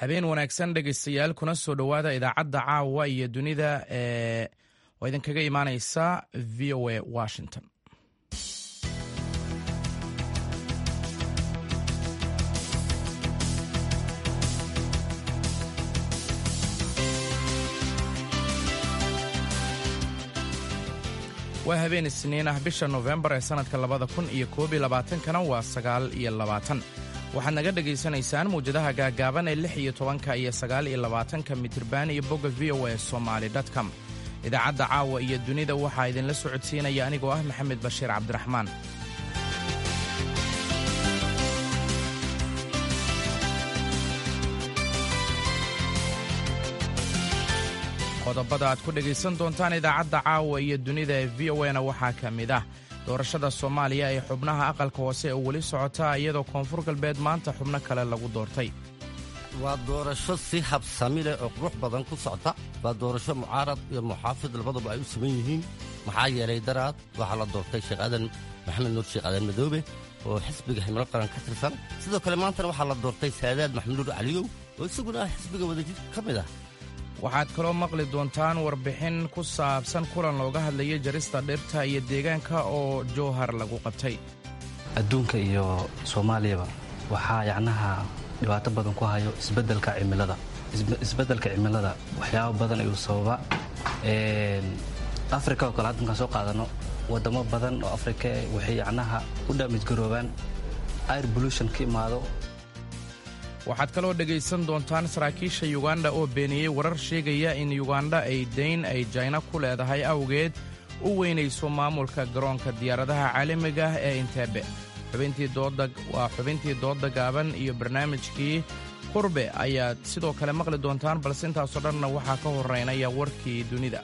habeen wanaagsan dhegaystayaal kuna soo dhowaada idaacadda caawa iyo dunida ee oo idinkaga imaaneysa v o a washington waa habeen isniin ah bisha nofembar ee sannadka labada kun iyo koob iyo labaatankana waa sagaal iyo labaatan waxaad naga dhegaysanaysaan mawjadaha gaagaaban ee lix iyo tobanka iyo sagaal iyo labaatanka mitirban iyo bogga v o a somaali com idaacadda caawa iyo dunida waxaa idinla socodsiinaya anigoo ah maxamed bashiir cabdiraxmaan qodobada aad ku dhegaysan doontaan idaacadda caawa iyo dunida ee v o na waxaa ka mid ah doorashada soomaaliya ee xubnaha aqalka hoose oo weli socota iyadoo koonfur galbeed maanta xubno kale lagu doortay waa doorasho si habsami leh oo qurux badan ku socda waa doorasho mucaarad iyo muxaafid labaduba ay u siman yihiin maxaa yeelay daraad waxaa la doortay sheekh aadan maxamed nuur sheekh aadan madoobe oo xisbiga ximilo qaran ka tirsan sidoo kale maantana waxaa la doortay saadaad maxamed nuur caliyow oo isaguna ah xisbiga wadajir ka mid ah waxaad kaloo maqli doontaan warbixin ku saabsan kulan looga hadlayay jarista dhirta iyo deegaanka oo jowhar lagu qabtay adduunka iyo soomaaliyaba waxaa yacnaha dhibaato badan ku hayo isbeddelka cimilada isbeddelka cimilada waxyaabo badan ayuu sababa afrika oo kale hadda markaan soo qaadano waddamo badan oo afrika waxay yacnaha u dhaamijgaroobaan air pollution ka imaado waxaad kaloo dhegaysan doontaan saraakiisha yuganda oo beeniyey warar sheegaya in yuganda ay dayn ay jayna ku leedahay awgeed u weynayso maamulka garoonka diyaaradaha caalamiga ah ee inteebe waa xubintii doodda gaaban iyo barnaamijkii qurbe ayaad sidoo kale maqli doontaan balse intaasoo dhanna waxaa ka horeynaya warkii dunida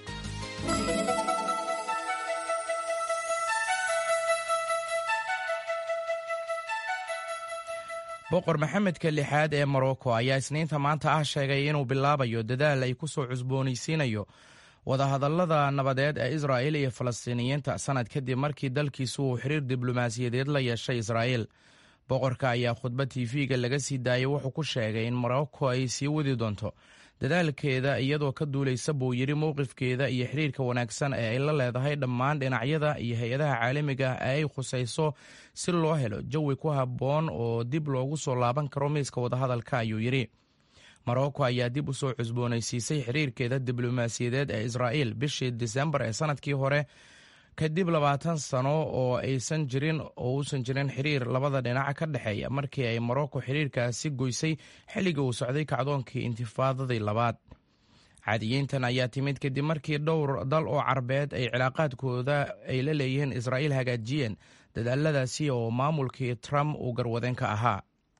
boqor maxamedka lixaad ee morocco ayaa isniinta maanta ah sheegay inuu bilaabayo dadaal ay ku soo cusboonaysiinayo wadahadallada nabadeed ee israa'il iyo falastiiniyiinta sannad kadib markii dalkiisu uu xiriir diblomaasiyadeed la yeeshay israa'iil boqorka ayaa khudbad tv-ga laga sii daayay wuxuu ku sheegay in morocco ay sii wadi doonto dadaalkeeda iyadoo ka duulaysa buu yidhi mowqifkeeda iyo xiriirka wanaagsan ee ay la leedahay dhammaan dhinacyada iyo hay-adaha caalamiga ah ee ay khusayso si loo helo jawi ku habboon oo dib loogu soo laaban karo miiska wadahadalka ayuu yidhi morocco ayaa dib u soo cusboonaysiisay xiriirkeeda diblomaasiyadeed ee israa'iil bishii disembar ee sannadkii hore kadib labaatan sano oo aysan jirin oo uusan jirin xiriir labada dhinac ka dhexeeya markii ay morocco xiriirkaasi goysay xilligii uu socday kacdoonkii intifaadadii labaad caadiyiintan ayaa timid kadib markii dhowr dal oo carbeed ay cilaaqaadkooda ay la leeyihiin israa'iil hagaajiyeen dadaaladaasi oo maamulkii trump uu garwadeen ka ahaa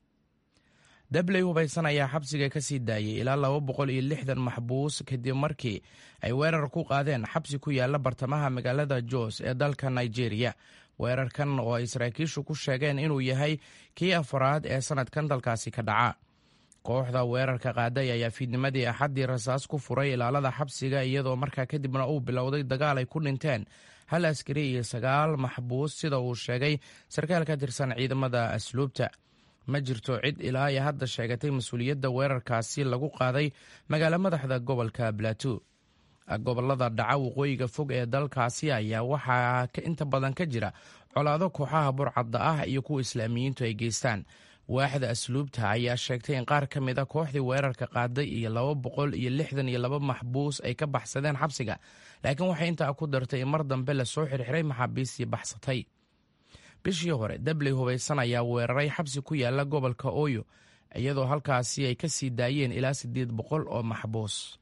dabley hubaysan ayaa xabsiga ka sii daayay ilaa laba boqol iyo lixdan maxbuus kadib markii ay weerar ku qaadeen xabsi ku yaala bartamaha magaalada jos ee dalka nigeria weerarkan oo ay saraakiishu ku sheegeen inuu yahay kii afaraad ee sannadkan dalkaasi ka dhaca kooxda weerarka qaaday ayaa fiidnimadii axaddii rasaas ku furay ilaalada xabsiga iyadoo markaa kadibna uu bilowday dagaal ay ku dhinteen hal askari iyo sagaal maxbuus sida uu sheegay sarkaal ka tirsan ciidamada asluubta ma jirto cid ilaa ay hadda sheegatay mas-uuliyadda weerarkaasi lagu qaaday magaalo madaxda gobolka plateau gobolada dhaca waqooyiga fog ee dalkaasi ayaa waxaa inta badan ka jira colaado kooxaha burcadda ah iyo kuwa islaamiyiintu ay geystaan waaxda asluubta ayaa sheegtay in qaar ka mid a kooxdii weerarka qaaday iyo laba boqol iyo lixdan iyo laba maxbuus ay ka baxsadeen xabsiga laakiin waxay intaa ku dartay in mar dambe lasoo xirxiray maxaabiistii baxsatay bishii hore dabley hubaysan ayaa weeraray xabsi ku yaala gobolka oyo iyadoo halkaasi ay ka sii daayeen ilaa siddeed boqol oo maxbuus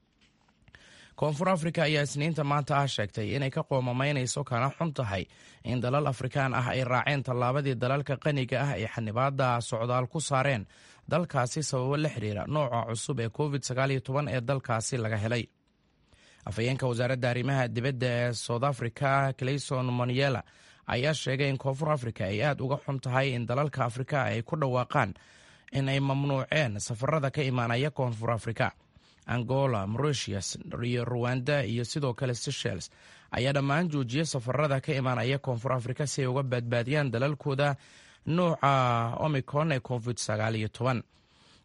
koonfur afrika ayaa isniinta maanta ah sheegtay inay ka qoomamaynayso kana xun tahay in dalal afrikaan ah ay raaceen tallaabadii dalalka qaniga ah ay xanibaada socdaal ku saareen dalkaasi sababo la xiriira nooca cusub ee covid ee dalkaasi laga helay afhayeenka wasaaradda arrimaha dibadda ee south africa clayson moniela ayaa sheegay in koonfur afrika ay aad uga xun tahay in dalalka afrika ay ku dhawaaqaan in ay mamnuuceen safarada ka imaanaya koonfur afrika angola mauritius iyo ruwanda iyo sidoo kale seychelles ayaa dhammaan joojiyay safarada ka imaanaya koonfur afrika si ay uga badbaadiyaan dalalkooda nuuca omicron ee covid sagaal iyo toban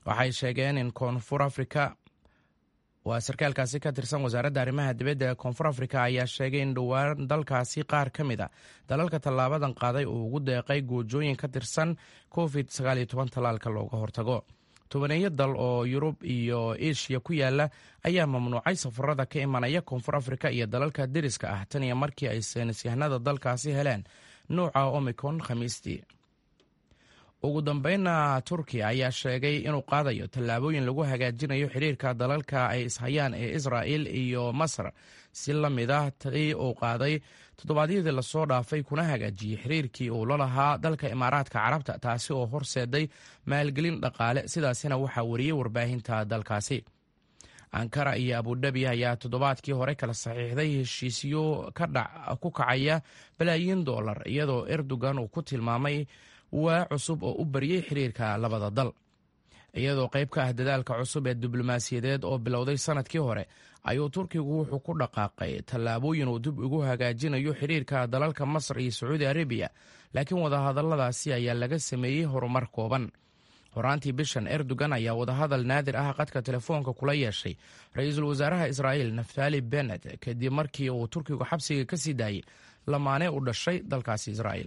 waxay sheegeen in koonfur afrika waa sarkaalkaasi ka tirsan wasaaradda arrimaha dibadda ee koonfur afrika ayaa sheegay in dhowaan dalkaasi qaar ka mid a dalalka tallaabadan qaaday uu ugu deeqay goojooyin ka tirsan covid tallaalka looga hortago tobaneeyo dal oo yurub iyo eshiya ku yaala ayaa mamnuucay safarada ka imanaya koonfur afrika iyo dalalka deriska ah tan iyo markii ay saynisyahanada dalkaasi heleen nuuca omicron khamiistii ugu dambeynna turkiya ayaa sheegay inuu qaadayo tallaabooyin lagu hagaajinayo xiriirka dalalka ay ishayaan ee israa'il iyo masar si la mid ah tii uu qaaday toddobaadyadii lasoo dhaafay kuna hagaajiyey xiriirkii uu la lahaa dalka imaaraadka carabta taasi oo horseeday maalgelin dhaqaale sidaasina waxaa wariyey warbaahinta dalkaasi ankara iyo abudhabi ayaa toddobaadkii hore kala saxiixday heshiisyo ku kacaya balaayiin dollar iyadoo erdogan uu ku tilmaamay waa cusub oo u bariyey xiriirka labada dal iyadoo qayb ka ah dadaalka cusub ee diblomaasiyadeed oo bilowday sanadkii hore ayuu turkigu wuxuu ku dhaqaaqay tallaabooyin uu dib ugu hagaajinayo xiriirka dalalka masar iyo sacuudi arabiya laakiin wadahadalladaasi ayaa laga sameeyey horumar kooban horaantii bishan erdogan ayaa wadahadal naadir ah qadka telefoonka kula yeeshay ra-iisul wasaaraha israa'iil naftali benet kadib markii uu turkigu xabsiga ka sii daayey lamaane u dhashay dalkaasi israa'iil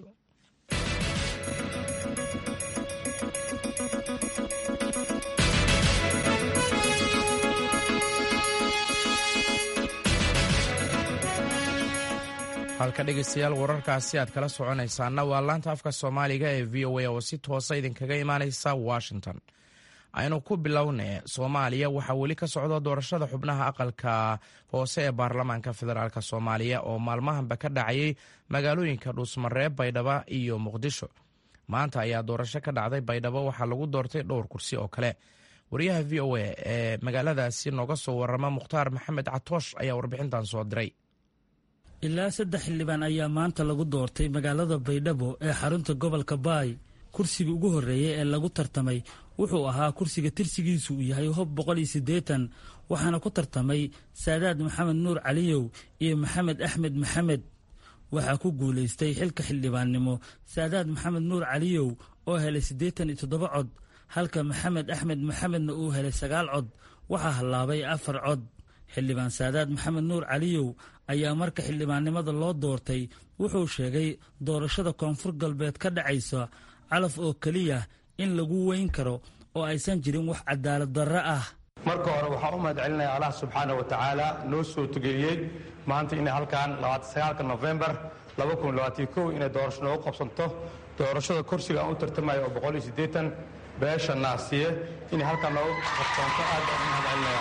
halka dhegeystayaal wararkaasi aad kala soconaysaana waa laanta afka soomaaliga ee v o a oo si toosa idinkaga imaaneysa washington aynu ku bilowne soomaaliya waxaa weli ka socda doorashada xubnaha aqalka hoose ee baarlamaanka federaalk soomaaliya oo maalmahanba ka dhacayay magaalooyinka dhuusmareeb baydhabo iyo muqdisho maanta ayaa doorasho ka dhacday baydhabo waxaa lagu doortay dhowr kursi oo kale wariyaha v o a ee magaaladaasi nooga soo warama mukhtaar maxamed catoosh ayaa warbixintan soo diray ilaa saddex xildhibaan ayaa maanta lagu doortay magaalada baydhabo ee xarunta gobolka baay kursiga ugu horreeyey ee lagu tartamay wuxuu ahaa kursiga tirsigiisu uu yahay hob boqol iyo siddeetan waxaana ku tartamay saadaad maxamed nuur caliyow iyo maxamed axmed maxamed waxaa ku guulaystay xilka xildhibaannimo saadaad maxamed nuur caliyow oo helay siddeetan iyo toddoba cod halka maxamed axmed maxamedna uu helay sagaal cod waxaa hallaabay afar cod xildhibaan saadaad maxamed nuur caliyow ayaa marka xildhibaannimada loo doortay wuxuu sheegay doorashada koonfur galbeed ka dhacaysa calaf oo keliya in lagu weyn karo oo aysan jirin wax cadaalad darro ah marka hore waxaan u mahad celinaya allah subxaana wa tacaala noo soo tugeeyey maanta inay halkan nofembar inay doorasho noogu qabsanto doorashada kursiga aan u tartamayo oo beesha naasiye inay halkan noogu qabsanto aad baan u mahad celinaya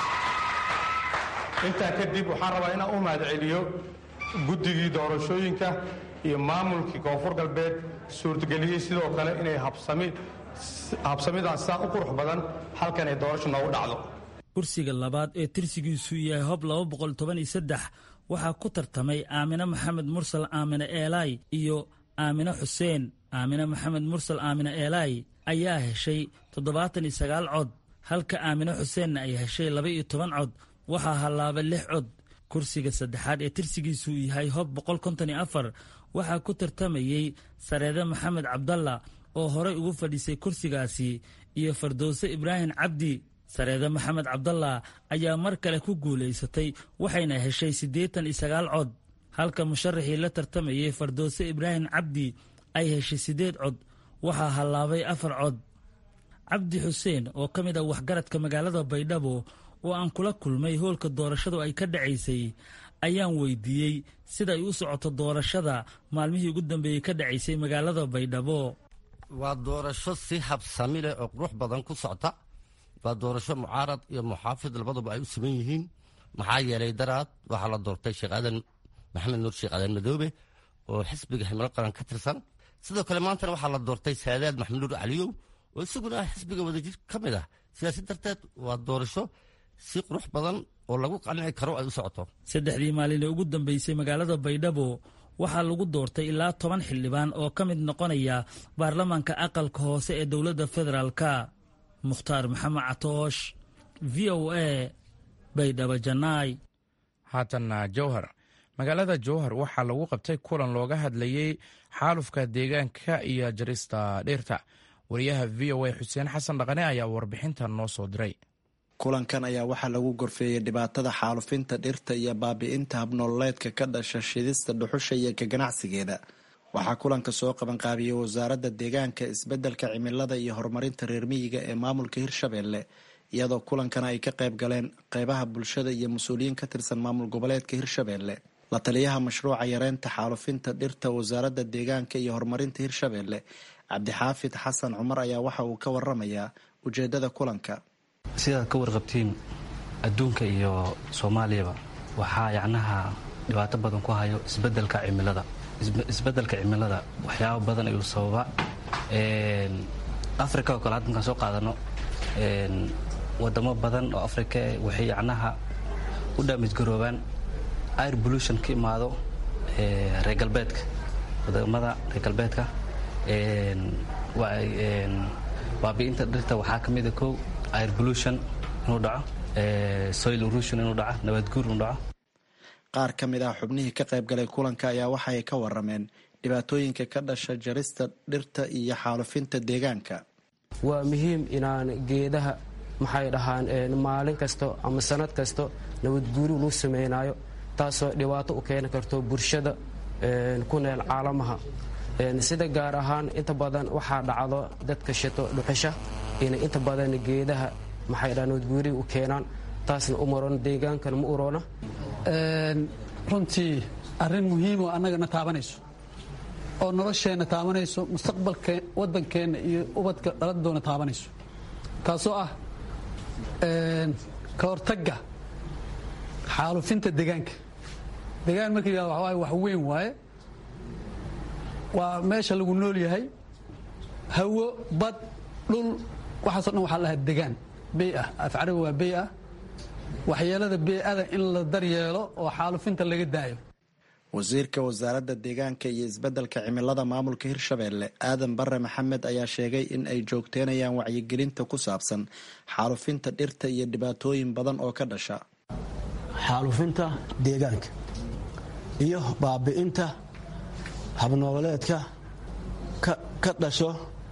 intaa kadib waxaan rabaa inaan u mahad celiyo guddigii doorashooyinka iyo maamulkii koonfur galbeed suurtageliyey sidoo kale inay habsamidan saa u qurux badan halkan ay doorasho noogu dhacdo kursiga labaad ee tirsigiisu yahay hob waxaa ku tartamay aamine maxamed mursal aamine eelaay iyo aamine xuseen aamine maxamed mursal aamine eelaay ayaa heshay toddobaatan iyo sagaal cod halka aamine xuseenna ay heshay laba iyo toban cod waxaa hallaabay lix cod kursiga saddexaad ee tirsigiisu yahay hob boqol konton iyo afar waxaa ku tartamayey sareede maxamed cabdalla oo horey ugu fadhiisay kursigaasi iyo fardowse ibraahim cabdi sareede maxamed cabdalla ayaa mar kale ku guulaysatay waxayna heshay siddeetan iyo sagaal cod halka musharaxii la tartamayey fardowse ibraahim cabdi ay heshay siddeed cod waxaa hallaabay afar cod cabdi xuseen oo ka mid ah waxgaradka magaalada baydhabo oo aan kula kulmay hoolka doorashadu ay ka dhacaysay ayaan weydiiyey sida ay u socoto doorashada maalmihii ugu dambeeyey ka dhacaysay magaalada baydhabo waa doorasho si habsami leh oo qurux badan ku socta waa doorasho mucaarad iyo muxaafid labaduba ay u siman yihiin maxaa yeelay daraad waxaa la doortay sheekh aadan maxamed nuur sheekh aadan madoobe oo xisbiga himilo qaran ka tirsan sidoo kale maantana waxaa la doortay saadaad maxamed nuur caliyow oo isaguna ah xisbiga wadajir ka mid ah sidaasi darteed waa doorasho si qurux badan oo lagu qanci karo ay u socoto saddexdii maalin ee ugu dambeysay magaalada baydhabo waxaa lagu doortay ilaa toban xildhibaan oo ka mid noqonaya baarlamaanka aqalka hoose ee dowladda federaalka mukhtaar maxamed catoosh v o a baydhabo janaay haatanna jowhar magaalada jowhar waxaa lagu qabtay kulan looga hadlayey xaalufka deegaanka iyo jarista dhirta wariyaha v o a xuseen xasan dhaqane ayaa warbixintan noo soo diray kulankan ayaa waxaa lagu gorfeeyey dhibaatada xaalufinta dhirta iyo baabi'inta habnoololeedka ka dhasha shidista dhuxusha iyo ka ganacsigeeda waxaa kulanka soo qabanqaabiyey wasaaradda deegaanka isbeddelka cimilada iyo horumarinta reer miyiga ee maamulka hirshabeelle iyadoo kulankana ay ka qayb galeen qeybaha bulshada iyo mas-uuliyiin ka tirsan maamul goboleedka hirshabeelle la taliyaha mashruuca yareynta xaalufinta dhirta wasaaradda deegaanka iyo horumarinta hirshabeelle cabdixaafid xasan cumar ayaa waxa uu ka waramayaa ujeedada kulanka sidaad ka warqabtiin adduunka iyo soomaaliyaba waxaa yacnaha dhibaato badan ku hayo isbedelka cimilada isbedelka cimilada waxyaaba badan ayuu sababa africa oo kale hadda markaan soo qaadano wadamo badan oo africa waxay yacnaha u dhaamijgaroobaan air pollution ka imaado reer galbeedka wadamada reer galbeedka baabi'inta dhirta waxaa ka mida kow air pollution inuu dhaco soil erosion inuu dhaco nabadguur inuu dhaco qaar ka mid ah xubnihii ka qayb galay kulanka ayaa waxa ay ka warameen dhibaatooyinka ka dhasha jarista dhirta iyo xaalufinta deegaanka waa muhiim inaan geedaha maxay dhahaan maalin kasto ama sanad kasto nabadguuri luu samaynayo taasoo dhibaato u keeni karto bulshada ku neel caalamaha sida gaar ahaan inta badan waxaa dhacdo dadka shito dhuxusha inay inta badan geedaha maxay dhahaan nabadguuriga u keenaan taasna u maroon deegaankana ma uroona runtii arrin muhiimoo annagana taabanayso oo nolosheenna taabanayso mustaqbalka waddankeenna iyo ubadka dhaladdoona taabanayso taasoo ah ka hortagga xaalufinta deegaanka deegaan marka yihahdo waxa waaye wax weyn waaye waa meesha lagu nool yahay hawo bad dhul waxaaso dhan waxaa lahaa degaan bey ah af carabi waa bey ah waxyeelada bey-ada in la daryeelo oo xaalufinta laga daayo wasiirka wasaaradda deegaanka iyo isbeddelka cimilada maamulka hirshabeelle aadan bare maxamed ayaa sheegay in ay joogteynayaan wacyigelinta ku saabsan xaalufinta dhirta iyo dhibaatooyin badan oo ka dhasha xaalufinta deegaanka iyo baabi'inta habnooleedka ka dhasho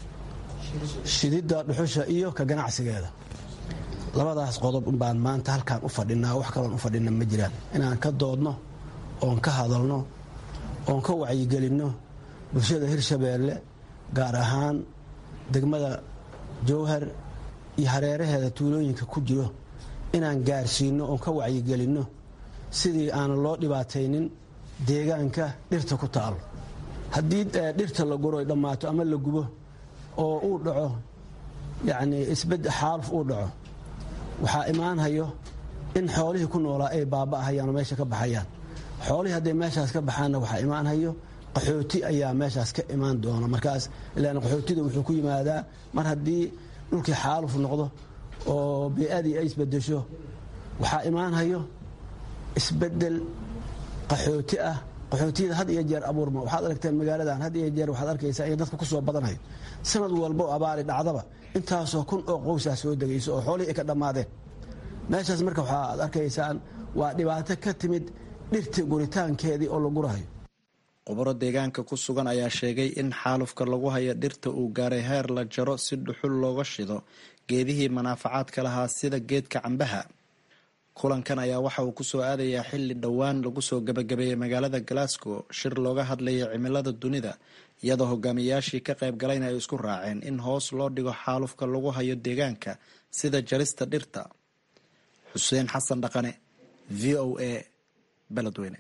shididda dhuxusha iyo ka ganacsigeeda labadaas qodob baan maanta halkaan u fadhinaa wax kaloon u fadhina ma jiraan inaan ka doodno oon ka hadalno oon ka wacyigelinno bulshada hirshabeelle gaar ahaan degmada jowhar iyo hareeraheeda tuulooyinka ku jiro inaan gaarsiinno oon ka wacyigelinno sidii aan loo dhibaataynin deegaanka dhirta ku taalo haddii dhirta la guro ay dhammaato ama la gubo oo uu dhaco yacnii isbed xaaluf uu dhaco waxaa imaanhayo in xoolihii ku noolaa ay baaba'ahayaan oo meesha ka baxayaan xoolihii hadday meeshaas ka baxaanna waxaa imaanhayo qaxooti ayaa meeshaas ka imaan doona markaas ilaan qaxootida wuxuu ku yimaadaa mar haddii dhulkii xaaluf noqdo oo bey-adii ay isbedesho waxaa imaanhayo isbedel qaxooti ah qaxootiyada had iyo jeer abuurma waxaad aragteen magaaladan had iyo jeer waxaad arkaysaa in dadka ku soo badanayo sanad walba oo abaari dhacdaba intaasoo kun oo qowsaa soo degayso oo xoolihii ay ka dhammaadeen meeshaas marka waxaad arkaysaan waa dhibaato ka timid dhirta guritaankeedii oo la gurahayo khubaro deegaanka ku sugan ayaa sheegay in xaalufka lagu hayo dhirta uu gaaray heer la jaro si dhuxul looga shido geedihii manaafacaadka lahaa sida geedka cambaha kulankan ayaa waxa uu kusoo aadayaa xilli dhowaan lagu soo gabagabeeyey magaalada glasgow shir looga hadlayay cimilada dunida iyadoo hogaamiyayaashii ka qayb galayna ay isku raaceen in hoos loo dhigo xaalufka lagu hayo deegaanka sida jarista dhirta xuseen xasan dhaqane v o a beledweyne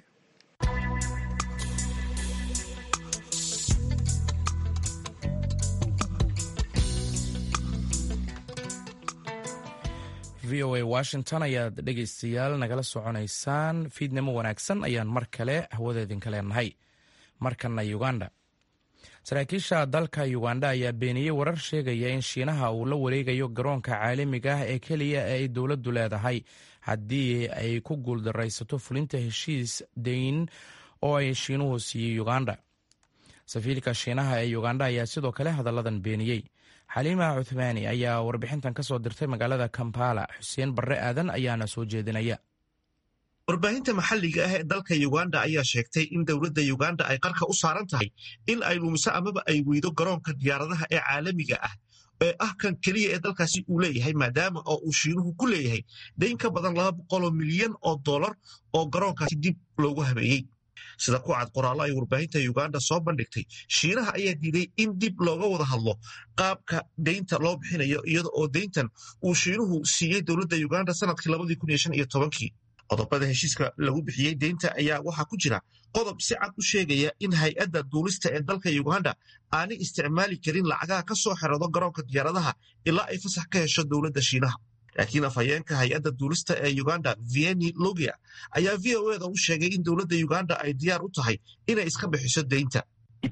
v o a washington ayaad dhegaystayaal nagala soconaysaan fiidnimo wanaagsan ayaan mar kale hawadeedinka leenahay markana uganda saraakiisha dalka uganda ayaa beeniyey warar sheegaya in shiinaha uu la wareegayo garoonka caalamiga ah ee keliya ee ay dowladdu leedahay haddii ay ku guuldaraysato fulinta heshiis dayn oo ay shiinuhu siiyey uganda safiirka shiinaha ee uganda ayaa sidoo kale hadalladan beeniyey xaliima cuthmaani ayaa warbixintan ka soo dirtay magaalada kampala xuseen barre aadan ayaana soo jeedinaya warbaahinta maxalliga ah ee dalka uganda ayaa sheegtay in dowladda uganda ay qarka u saaran tahay in ay lumiso amaba ay weydo garoonka diyaaradaha ee caalamiga ah ee ah kan keliya ee dalkaasi uu leeyahay maadaama oo uu shiinuhu ku leeyahay dayn ka badan laba boqoloo milyan oo dollar oo garoonkaasi dib loogu habeeyey sida ku cad qoraallo ay warbaahinta uganda soo bandhigtay shiinaha ayaa diiday in dib looga wada hadlo qaabka deynta loo bixinayo iyada oo deyntan uu shiinuhu siiyey dowladda uganda sanadkii labadii kun iyo shan iyo tobankii qodobada heshiiska lagu bixiyey deynta ayaa waxaa ku jira qodob si cad u sheegaya in hay-adda duulista ee dalka uganda aanay isticmaali karin lacagaha ka soo xerado garoonka diyaaradaha ilaa ay fasax ka hesho dowladda shiinaha laakiin afhayeenka hay-adda duulista ee uganda vieni logia ayaa v o eda u sheegay in dowladda uganda ay diyaar u tahay inay iska bixiso deynta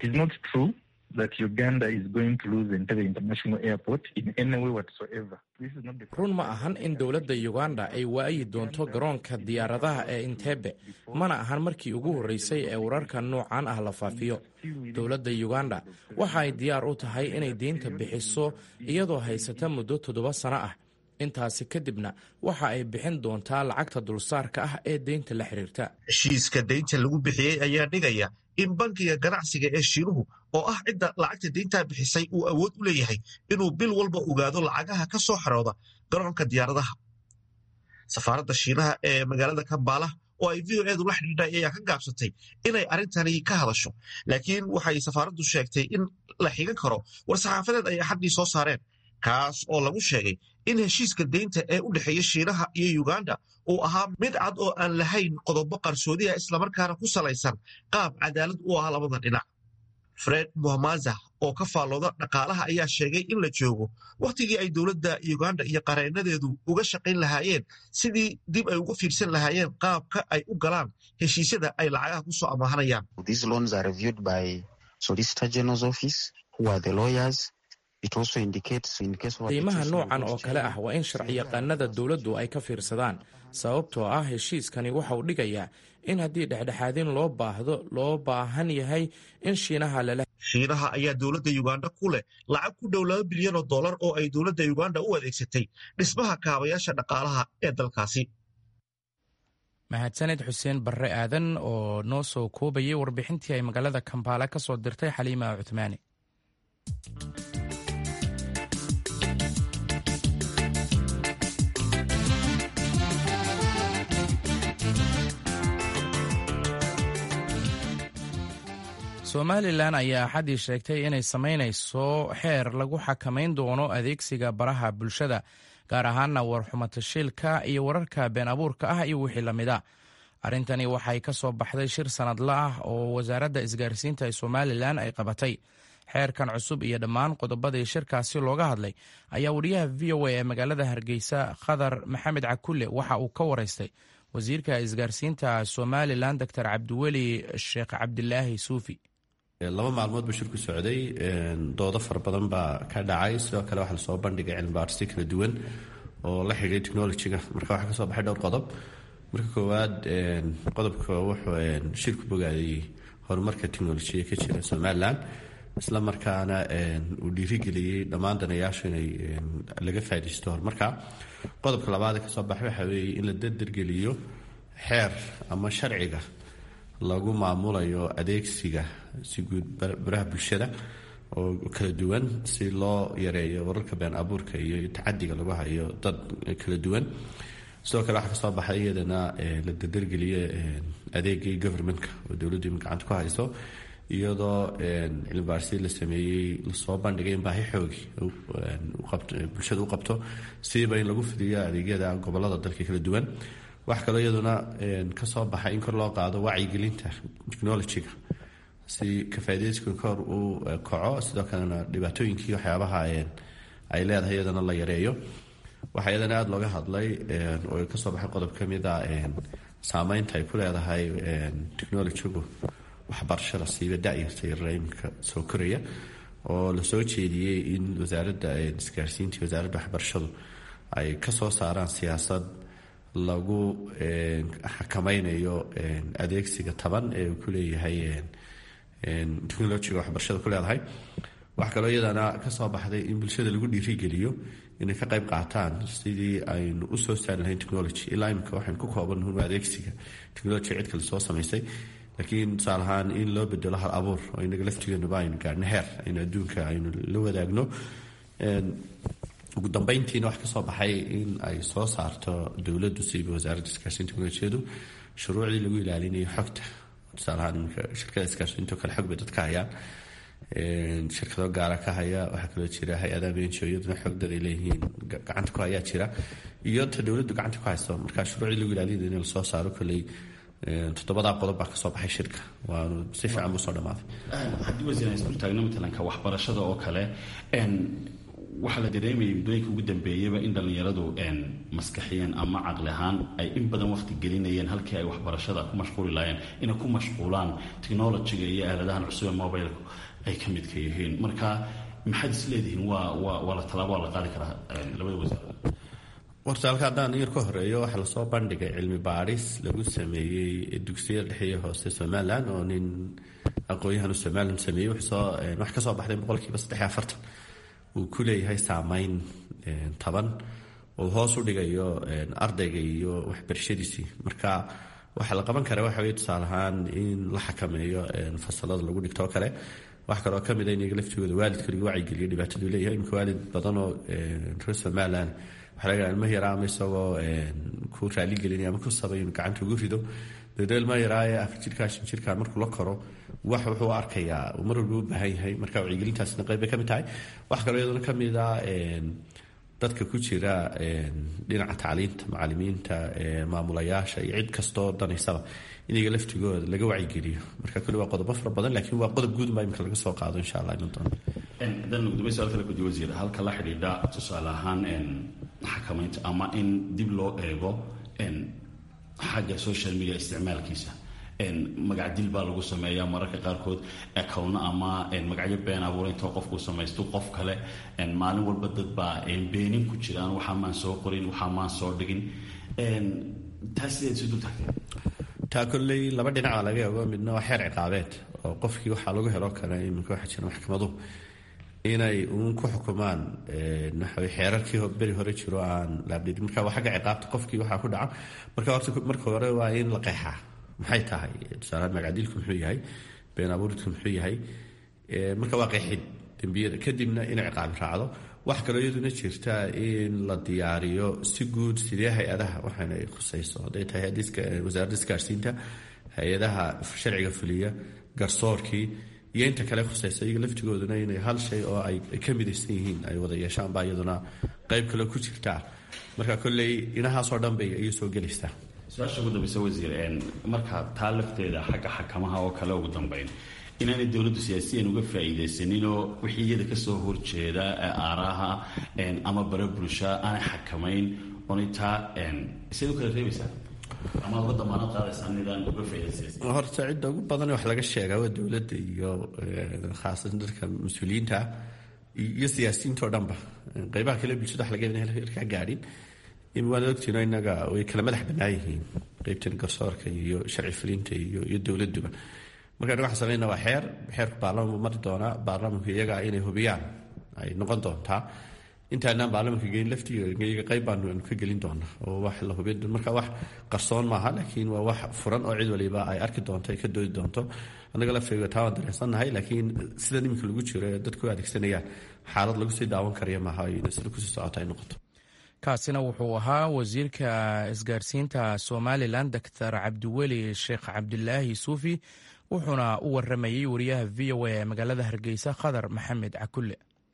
run ma ahan in dowladda uganda ay waayi doonto garoonka diyaaradaha ee intebe mana ahan markii ugu horreysay ee wararka noocan ah la faafiyo dowladda uganda waxa ay diyaar u tahay inay deynta bixiso iyadoo haysata muddo toddoba sano ah intaasi kadibna waxa ay bixin doontaa lacagta dulsaarka ah ee deynta la xiriirta heshiiska deynta lagu bixiyey ayaa dhigaya in bankiga ganacsiga ee shiinuhu oo ah cidda lacagta deyntaa bixisay uu awood u leeyahay inuu bil walba ogaado lacagaha ka soo xarooda garoonka diyaaradaha safaaradda shiinaha ee magaalada kambaala oo ay v o edu la xidhiidhay ayaa ka gaabsatay inay arrintani ka hadasho laakiin waxay safaaraddu sheegtay in la xigan karo war-saxaafadeed ay axaddii soo saareen kaas oo lagu sheegay in heshiiska deynta ee u dhexeeya shiinaha iyo uganda uu ahaa mid cad oo aan lahayn qodobo qarsoodiha islamarkaana ku salaysan qaab cadaalad u ah labada dhinac fred muhamaza oo ka faallooda dhaqaalaha ayaa sheegay in la joogo wakhtigii ay dowladda uganda iyo qareenadeedu uga shaqayn lahaayeen sidii dib ay uga fiirsan lahaayeen qaabka ay u galaan heshiisyada ay lacagaha ku soo amaahanayaan deymaha noocan oo kale ah waa in sharciyaqaanada dowladdu ay ka fiirsadaan sababtoo ah heshiiskani waxa uu dhigayaa in haddii dhexdhexaadin loo baahdo loo baahan yahay in shiinaha lala shiinaha ayaa dowladda uganda ku leh lacag ku dhow laba bilyan oo dollar oo ay dowladda uganda u adeegsatay dhismaha kaabayaasha dhaqaalaha ee dalkaasi mahadsaned xuseen barre aadan oo noo soo koobayay warbixintii ay magaalada kambaala ka soo dirtay xaliima cuthmaani somalilan ayaa axaddii sheegtay inay samaynayso xeer lagu xakamayn doono adeegsiga baraha bulshada gaar ahaana warxumatashiilka iyo wararka been abuurka ah iyo wixii lamid a arrintani waxay ka soo baxday shir sanadla ah oo wasaaradda isgaarsiinta ee somalilan ay qabatay xeerkan cusub iyo dhammaan qodobadii shirkaasi looga hadlay ayaa wariyaha v o a ee magaalada hargeysa khadar maxamed cakulle waxa uu ka waraystay wasiirka isgaarsiinta somalilan doctor cabdiweli sheekh cabdilaahi suufi laba maalmood buu shirku socday doodo fara badan baa ka dhacay sidoo kale waxaa lasoo bandhigay cilmibaarsi kala duwan oo la xidhiiray technolojiga marka waxaa kasoo baxay dhowr qodob marka koowaad qodobka wuxuu shirku bogaadayey horumarka technolojiya ka jira somalilan isla markaana uu dhiirigeliyey dhammaan danayaashu inay laga faa'idaysto horumarka qodobka labaad ee kasoo baxay waxaa weeye in la dardargeliyo xeer ama sharciga lagu maamulayo adeegsiga si guud baraha bulshada oo kala duwan si loo yareeyo wararka been abuurka iyo tacadiga lagu hayo dad kala duwan sidoo kale waxaa kasoo baxay iyadana la dardargeliyo adeegii governmentka oo dowladdu ima gacanta ku hayso iyadoo cilmibaarsi la sameeyey lasoo bandhigay in baahi xoogi bulshada u qabto sidiiba in lagu fidiyo adeegyada gobolada dalka kala duwan wax kaloo iyaduna kasoo baxay in kor loo qaado wacyigelinta technolojiga si kafaadeyska kor uu kaco sidoo kalena dhibaatooyinkii waxyaabaha ay leedahay iyadana la yareeyo waxaa iyadana aada looga hadlay oo kasoo baxay qodob kamid a saameynta ay ku leedahay technolojigu waxbarashada siiba dayarta yarra iminka soo koraya oo lasoo jeediyey in wasaaradda isgaarsiinta wasaaradda waxbarashadu ay kasoo saaraan siyaasad lagu xakameynayo adeegsiga taban ee uu ku leeyahay technolojiga waxbarashada ku leedahay waxaa kaloo iyadana kasoo baxday in bulshada lagu dhiirigeliyo inay ka qayb qaataan sidii aynu usoo saari lahayn technology ilaa imika waxaynu ku koobannuhun adeegsiga technology cid kale soo samaysay laakiin tusaale ahaan in loo bedelo hal abuur oo inaga laftigeenuba aynu gaarhno heer aynu adduunka aynu la wadaagno ugu dambeyntiina wax kasoo baxay in ay soo saarto dowladdu siiba wasaaradda isgaarsiinta teknolojiyadu shuruucdii lagu ilaalinayo xogta tusaalahaan iminka shirkada isgaarsiinta oo kale xog bay dadka hayaan shirkado gaara ka haya waxaa kaloo jira hay-adaha benjo iyaduna xogdad ay leeyihiin gacanta ku hayaa jira iyo ta dowladdu gacanta ku hayso marka shuruucdii lagu ilaalinayo in lasoo saaro kolley toddobadaa qodob baa kasoo baxay shirka waanu si fiican buu soo dhamaaday haddii wasiir isdul taagno matalanka waxbarashada oo kale waxaa la dareemayay muddooyinka ugu dambeeyaba in dhallinyaradu maskaxiyeen ama caqli ahaan ay in badan waqti gelinayeen halkii ay waxbarashada ku mashquuli lahaayeen inay ku mashquulaan technologiga iyo aaladahan cusub ee mobilku ay ka midka yihiin marka maxaad is leedihiin waa waa waa la tallaabo waa la qaadi karaa labada wasaarad warta halka haddaan yar ka horeeyo waxaa lasoo bandhigay cilmi baadhis lagu sameeyey dugsiyada dhexe iyo hoose somalilan oo nin aqoon-yahan somalilan sameeyey wax kasoo baxday boqolkiiba saddex iyo afartan uu ku leeyahay saameyn taban oo hoos u dhigayo ardayga iyo waxbarashadiisii marka waxaa la qaban kara waxa wey tusaale ahaan in la xakameeyo fasalada lagu dhigto oo kale wax kaloo kamid a in iyaga laftigooda waalidka lagu wacyigeliyo dhibaataduu leeyahay imika waalid badan oo reer somaliland waxaa laga ilma yaraa ama isagoo ku raaligelinaya ama ku sabay inuu gacanta ugu rido dabeedna ilma yaraa ee afar jirkaa shan jirkaa markuu la koro wax wuxuu arkayaa uu mar walba u baahan yahay marka wacyigelintaasna qayb bay ka mid tahay wax kaloo iyaduna ka mid ah dadka ku jira dhinaca tacliinta macalimiinta maamulayaasha iyo cid kastoo danaysaba in iyaga laftigooda laga wacyigeliyo marka kuli waa qodobo fara badan laakiin waa qodob guud baa imika laga soo qaado insha allah iman doona dan gudumay su-aal kale gudi wasiir halka la xidhiidha tusaale ahaan xakamaynta ama in dib loo eego xagga social media isticmaalkiisa magac dil baa lagu sameeyaa mararka qaarkood acowno ama magacyo been abuura intoo qofkuu samaysto qof kale maalin walba dad baa beenin ku jiraan waxaa maan soo qorin waxaa maan soo dhigin taas sideed isu dul tagtay taa kolley laba dhinaca laga eego midna waa xeer ciqaabeed oo qofkii waxaa lagu helo kale iminka waxaa jira maxkamaduhu inay uun ku xukumaan waxaw xeerarkii beri hore jiro aan laabdhidin marka waa xagga ciqaabta qofkii waxaa ku dhaca marka horta marka hore waa in la qeexaa maxay tahay tusaalahaan magacdilku muxuu yahay been abuuridku muxuu yahay marka waa qeexid dembiyada kadibna in ciqaabi raacdo wax kaloo iyaduna jirta in la diyaariyo si guud sidee hay-adaha waxaana ay khusayso hadday tahay wasaaradda isgaarsiinta hay-adaha sharciga fuliya garsoorkii iyo inta kale khusaysa iyaga laftigooduna inay hal shay oo ay ka midaysan yihiin ay wada yeeshaan baa iyaduna qayb kale ku jirtaa marka kolley inahaasoo dhan bay ayay soo gelaysaa su-aasha ugu dambeysa wasiir marka taa lafteeda xagga xakamaha oo kale ugu dambeyn inaanay dowladdu siyaasiyan uga faa'iidaysaninoo wixii iyada kasoo horjeeda aaraha ama bara bulsha aanay xakamayn oonay taa siad u kala reebaysaa ama uga damaanad qaadaysaa nidaan uga faa'iidaysa horta cidda ugu badan wax laga sheegaa waa dowladda iyo khaasatan dadka mas-uuliyiinta iyo siyaasiyiinta oo dhanba qeybaha kale bulshada wax laga ka gaadhin waana ogtiino inaga way kala madax bannaan yihiin qeybtan garsoorka iyo sharci fulinta iyo iyo dowladuba marka anaga waxaan samayna waa xeer xeerku baarlamanku mari doonaa baarlamanku iyaga inay hubiyaan ay noqon doontaa intaanaan baarlamanka gelin laftiga qayb baanu ka gelin doonaa oo wax la hubin marka wax qarsoon maaha laakiin waa wax furan oo cid waliba ay arki doonto ay ka doodi doonto annaga laftiga taa waan dareensannahay laakiin sidan iminka lagu jiro ee dadku adeegsanayaan xaalad lagu sii daawan karaya maaha sida kusii socota ay noqoto kaasina wuxuu ahaa wasiirka isgaarsiinta somalilan doctor cabdiweli sheekh cabdilaahi suufi wuxuuna u waramayey wariyaha v o a ee magaalada hargeysa khadar maxamed cakulle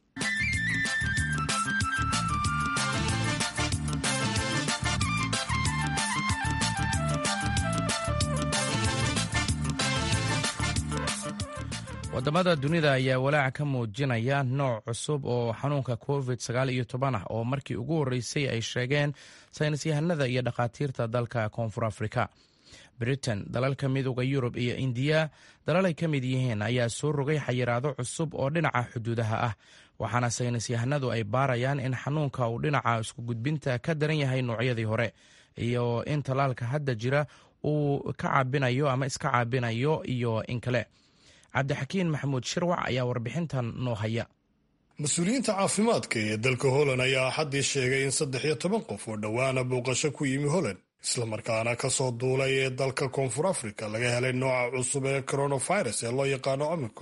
wadamada dunida ayaa walaac ka muujinaya nooc cusub oo xanuunka covid sagaal iyo toban ah oo markii ugu horreysay ay sheegeen saynis yahanada iyo dhakhaatiirta dalka koonfur afrika britain dalalka midooda yurub iyo indiya dalal ay ka mid yihiin ayaa soo rogay xayiraado cusub oo dhinaca xuduudaha ah waxaana saynis yahanadu ay baarayaan in xanuunka uu dhinaca isku gudbinta ka daran yahay noocyadii hore iyo in tallaalka hadda jira uu ka caabinayo ama iska caabinayo iyo in kale cabdixakiin maxamuud shirwac ayaa warbixintan noo haya mas-uuliyiinta caafimaadka ee dalka holland ayaa axaddii sheegay in saddex iyo toban qof oo dhowaana booqasho ku yimi holland islamarkaana ka soo duulay ee dalka koonfur afrika laga helay nooca cusub ee coronavirus ee loo yaqaano omicron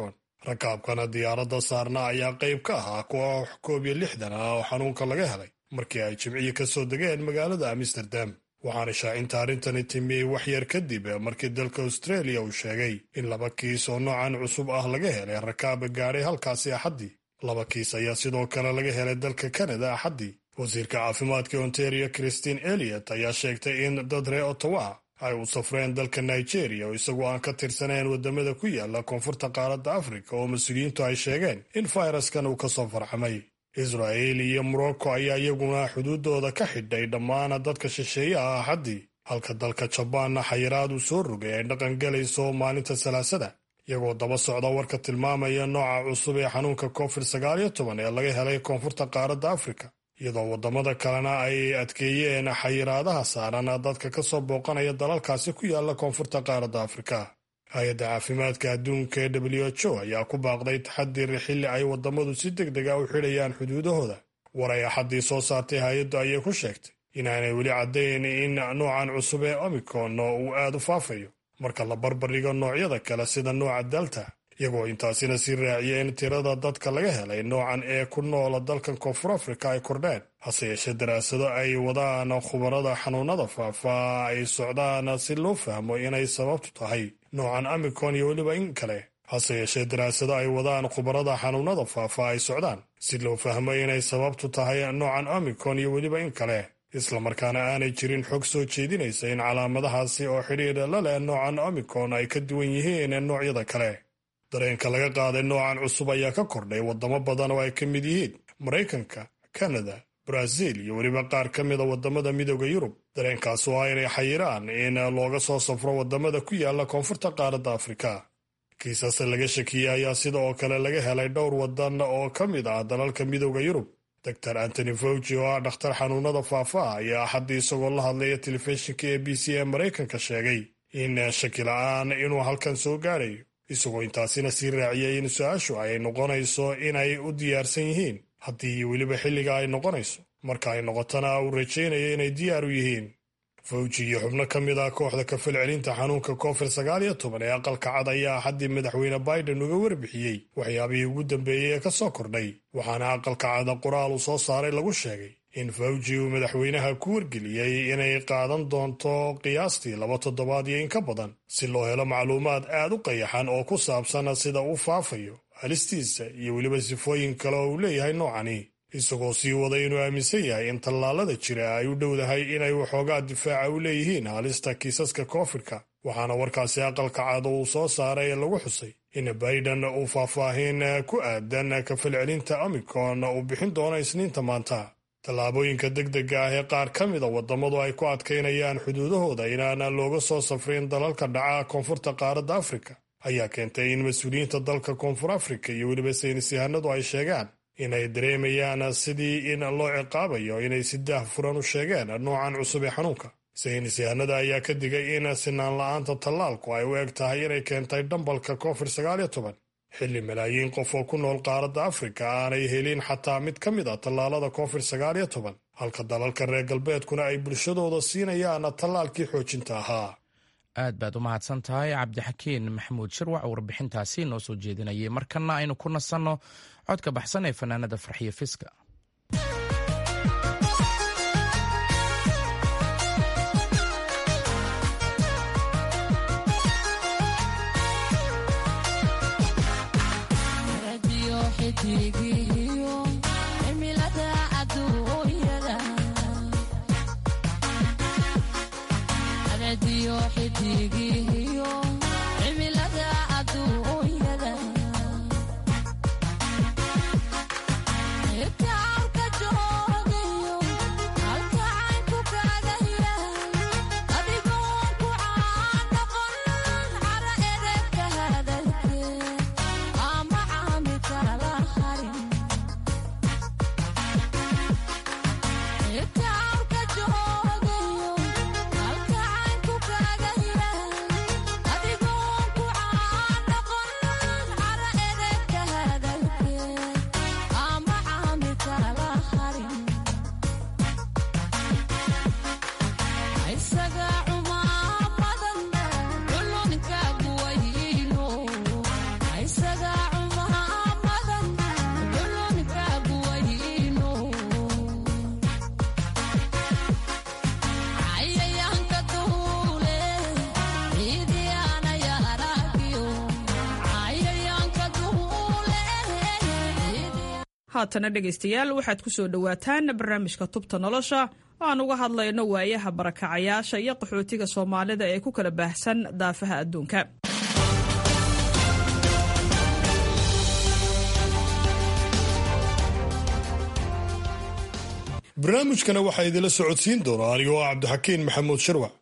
rakaabkana diyaaradda saarna ayaa qayb ka ahaa kuwa koob iyo lixdan ah oo xanuunka laga helay markii ay jimciyi ka soo degeen magaalada amsterdam waxaana shaacinta arrintani timiyey waxyar kadib markii dalka australia uu sheegay in laba kiis oo noocan cusub ah laga helay rakaaba gaadhay halkaasi axaddii laba kiis ayaa sidoo kale laga helay dalka kanada axaddii wasiirka caafimaadka ontario christine eliot ayaa sheegtay in dad ree ottawa ay u safreen dalka nigeria oo isagoo aan ka tirsanayn waddamada ku yaala koonfurta qaaradda afrika oo mas-uuliyiintu ay sheegeen in fayraskan uu ka soo farxamay israa'il iyo morocco ayaa iyaguna xuduuddooda ka xidhay dhammaan dadka shisheeye ah axaddii halka dalka jabaanna xayiraad uu soo rogay ay dhaqan galayso maalinta salaasada iyagoo daba socda warka tilmaamaya nooca cusub ee xanuunka covid sagaal iyo toban ee laga helay koonfurta qaaradda afrika iyadoo waddamada kalena ay adkeeyeen xayiraadaha saaran dadka ka soo booqanaya dalalkaasi ku yaala koonfurta qaaradda afrika hay-adda caafimaadka adduunka ee w h o ayaa ku baaqday taxadir xilli ay waddamadu si deg deg a u xidhayaan xuduudahooda war ay axaddii soo saartay hay-addu ayay ku sheegtay inaanay weli caddayn in noocan cusub ee omicron uu aad u faafayo marka la barbardhigo noocyada kale sida nooca delta iyagoo intaasina sii raaciyay in tirada dadka laga helay noocan ee ku noola dalkan koonfur afrika ay kordheen hase yeeshee daraasado ay wadaan khubarada xanuunada faafa ay socdaan si loo fahmo inay sababtu tahay noocan omicron iyo weliba in kale hase yeeshee daraasado ay wadaan khubarada xanuunada faafa ay socdaan si loo fahmo inay sababtu tahay noocan omicron iyo weliba in kale islamarkaana aanay jirin xog soo jeedinaysa in calaamadahaasi oo xidhiidha la leh noocan omicron ay ka duwan yihiin noocyada kale dareenka laga qaaday noocan cusub ayaa ka kordhay waddamo badan oo ay ka mid yihiin maraykanka kanada brazil iyo weliba qaar ka mida waddamada midooda yurub dareenkaas oo ah inay xayiraan in looga soo safro waddamada ku yaala koonfurta qaaradda afrika kiisas laga shakiyey ayaa sida oo kale laga helay dhowr waddan oo ka mid ah dalalka midooda yurub doctor antony fauci oo ah dhakhtar xanuunada faafa ayaa axaddii isagoo la hadlaya telefishinka a b c ee maraykanka sheegay in shaki la-aan inuu halkan soo gaadhayo isagoo intaasina sii raaciyay in su-aashu ay noqonayso inay u diyaarsan yihiin haddii weliba xilliga ay noqonayso marka ay noqotona uu rajaynayo inay diyaar u yihiin fawji iyo xubno ka mid ah kooxda kafalcelinta xanuunka covid sagaal iyo toban ee aqalka cad ayaa axaddii madaxweyne biden uga warbixiyey waxyaabihii ugu dambeeyey ee ka soo kordhay waxaana aqalka cada qoraal uu soo saaray lagu sheegay in fawji uu madaxweynaha ku wargeliyey inay qaadan doonto qiyaastii laba toddobaad iyo in ka badan si loo helo macluumaad aad u qayaxan oo ku saabsan sida uu faafayo halistiisa iyo weliba sifooyin kale oo uu leeyahay noocani isagoo sii waday inuu aaminsan yahay in tallaalada jira ay u dhowdahay inay waxoogaa difaaca u leeyihiin halista kiisaska koofidka waxaana warkaasi aqalka cad uu soo saaray ee lagu xusay in biden uu faahfaahin ku aadan kafalcelinta omicron uu bixin doono isniinta maanta tallaabooyinka degdega ah ee qaar ka mida waddamadu ay ku adkaynayaan xuduudahooda inaana looga soo safrin dalalka dhaca koonfurta qaaradda afrika ayaa keentay in mas-uuliyiinta dalka koonfur afrika iyo weliba saynis yahanadu ay sheegaan inay dareemayaan sidii in loo ciqaabayo inay si daah furan u sheegeen noocan cusub ee xanuunka saynis yahanada ayaa ka digay in sinaan la-aanta tallaalku ay u eg tahay inay keentay dhambalka covid sagaal iyo toban xilli malaayiin qof oo ku nool qaaradda afrika aanay helin xataa mid ka mid a tallaalada covid sagaal iyo toban halka dalalka reer galbeedkuna ay bulshadooda siinayaan tallaalkii xoojinta ahaa aad baad u mahadsan tahay cabdixakiin maxamuud shirwac warbixintaasi noo soo jeedinayay markana aynu ku nasanno codka baxsan ee fanaanada farxiyo fiska Yeah. haatana dhegaystayaal waxaad ku soo dhowaataan barnaamijka tubta nolosha oo aan uga hadlayno waayaha barakacayaasha iyo qaxootiga soomaalida ee ku kala baahsan daafaha adduunka barnaamijkana waxaa idinla socodsiin doona anigoo ah cabdixakiin maxamuud sharwac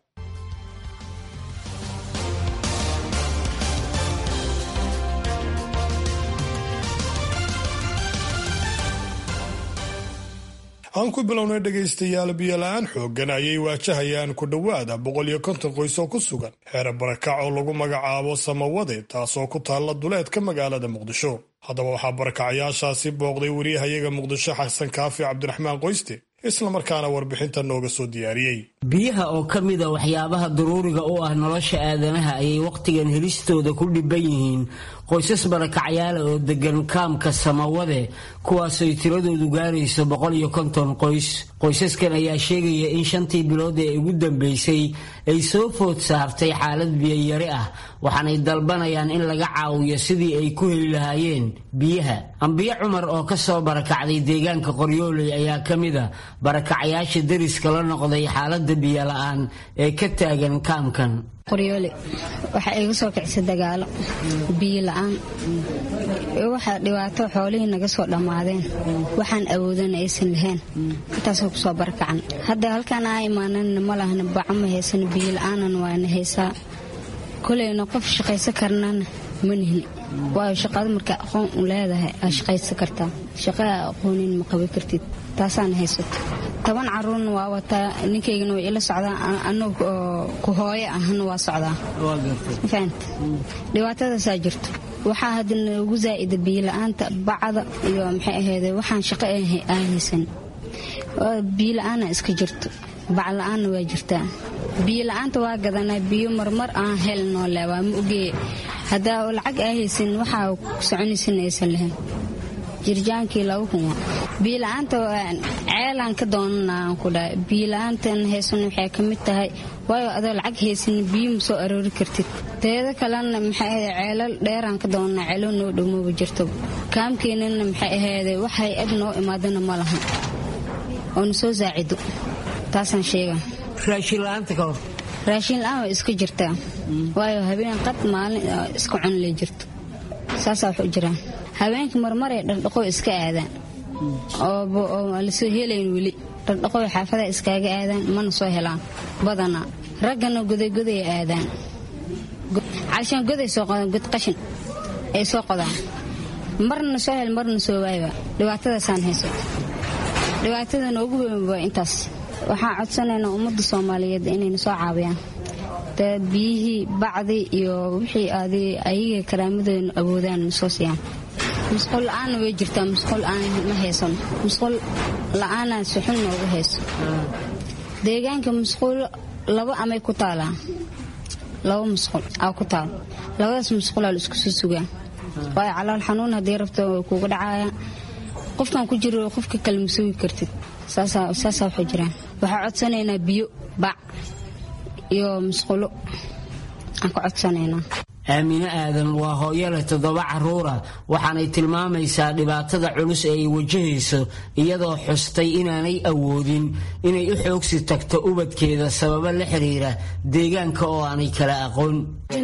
aan ku bilownay dhegaystayaal biyola-aan xooggan ayay waajahayaan ku dhowaada boqol iyo konton qoys oo ku sugan xeer barakac oo lagu magacaabo samawade taasoo ku taalla duleedka magaalada muqdisho haddaba waxaa barakacayaashaasi booqday wariyahayaga muqdisho xasan kaafi cabdiraxmaan qoyste islamarkaana warbixinta nooga soo diyaariyey biyaha oo ka mid a waxyaabaha daruuriga u ah nolosha aadanaha ayay wakhtigan helistooda ku dhibban yihiin qoysas barakacyaala oo degan kaamka samawade kuwaasooy tiradoodu gaarayso boqol iyo konton qoys qoysaskan ayaa sheegaya in shantii bilood ee ugu dambeysay ay soo food saartay xaalad biyayari ah waxaanay dalbanayaan in laga caawiyo sidii ay ku heli lahaayeen biyaha ambiyo cumar oo ka soo barakacday deegaanka qoryooley ayaa ka mid a barakacyaasha deriska la noqday xaalada biyola-aan ee ka taagan kaamkan qoryoole waxaa iga soo kicisay dagaalo biyo la-aan waxaa dhibaato xoolihii naga soo dhammaadeen waxaan awoodana aysan lahayn intaasoo kusoo barakacan hadda halkaan aa imaanana ma lahna baco ma haysano biyo la-aanan waana haysaa koleyna qof shaqaysan karnana ma nihni waayo shaqada markaa aqoon u leedahay aa shaqaysan kartaa shaqaa aqoonin ma qaban kartid taasaan haysato toban caruurna waa wataa ninkaygana way ila socdaa anugu ku hooyo ahna waa socdaa fahant dhibaatadaasaa jirto waxaa hadda noogu zaa'ida biyola'aanta bacda iyo maxay ahayde waxaan shaqo aan haysan biyola'aana iska jirto bacla-aanna waa jirtaa biyola'aanta waa gadanaa biyo marmar aan helnoo le waa ma ogee haddaa lacag aa haysan waxaa soconaysan aysan lahayn jirjaankii laba kun biyola'aanta ceelaan ka doonana aan ku dhahay biyola'aantan haysan waxay ka mid tahay waayo adoo lacag haysan biyo ma soo aroori kartid teeda kalena maxay ahayd ceelal dheeraan ka doonana ceelo noo dhowmooba jirto kaamkeenana maxay ahayde wax hay-ad noo imaadana ma lahan oo na soo saacido taasaan sheega raashinla'aanta ka hor raashin la-aan way iska jirtaa waayo habeen qad maalin iska cunle jirto saasaa wax u jiraan habeenka marmaray dhardhaqoy iska aadaan oo lasoo helayn weli dhardhaqoy xaafadaha iskaaga aadaan mana soo helaan badanaa raggana godaygoday aadaan calshaan goday soo qodaan god qashin ay soo qodaan marna soo hel marna soo waayba dhibaatadaasaan haysato dhibaatada noogu weyn waa intaas waxaan codsanaynaa ummadda soomaaliyeed inayna soo caawiyaan dee biyihii bacdii iyo wixii ayaga karaamadooda awoodaan soo siiyaan musqul la-aanna way jirtaa musqul la-aan ma haysano musqul la-aana suxun noogu hayso deegaanka musquul laba amay ku taalaa laba musqul aa ku taal labadaas musqulaa la isku soo sugaa waayo calool xanuun haddii rabto way kuuga dhacaya qofkan ku jiro qofka kale ma sugi kartid saasaa waxay jiraan waxaa codsanaynaa biyo bac iyo musqulo aan ka codsanaynaa aamine aadan waa hooyo leh toddoba caruura waxaanay tilmaamaysaa dhibaatada culus ee ay wajahayso iyadoo xustay inaanay awoodin inay u xoogsi tagto ubadkeeda sababo la xiriira deegaanka oo aanay kala aqoon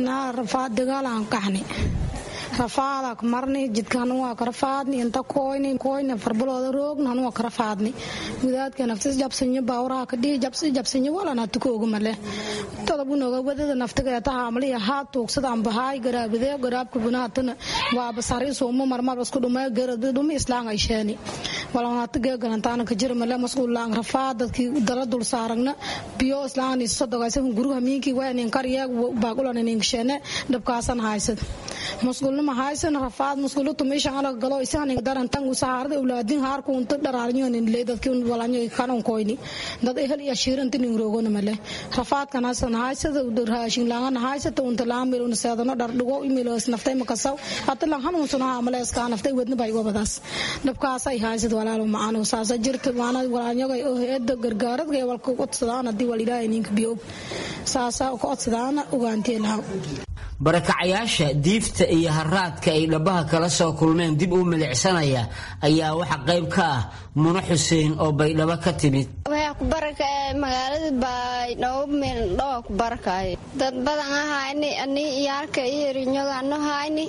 rafaada marni jidkan waa ka rafaadni inta koyni koyni farbalooda roogna waa ka rafaadni gudaadka naftis jabsanyo baawraha ka dhihi jabsi jabsanyo walana tukooga male tadabu noga wadada naftiga ta haamli ha tuugsada amba haay garaabide garaabka bunaatana waa basari suuma marmar isku dhumay garad dhumi islaan ay sheeni walana tige garantaana ka jira male mas'uul laan rafaad dadkii dala dul saaragna biyo islaan is sodogaysa guruha miinki waa nin kariya baaqulan nin sheene dhabkaasan haysad mas'uulna ma haysan rafaad mas'uulu tumishan ala galo isaan daran tangu saarada ulaadin har ku unta dharaarnyo nin le dadkii walanyo kanon koyni dad ehel iyo shiiran tin roogona male rafaad kana san haysada raashin laangan haysata unta laamir un seedano dhar dhigo imilos naftay makasaw hata lan hanun suna amale iska naftay wadna bay wabadaas dhabkaas ay haysad walaalo maano saasa jirta maana walanyo ay oo heeda gargaarad ay walka qodsadaan hadii wal ilaahay ninka biyo saasa ko qodsadaan ugaantee laha barakacayaasha diifta iyo haraadka ay dhabaha kala soo kulmeen dib u milicsanaya ayaa waxa qayb ka ah muno xuseen oo baydhabo ka timid waxaa ku barakaya magaalada baydhabo meeldhawa ku barakaya dad badan ahayni ani iyaalka iyo rinyogano hayni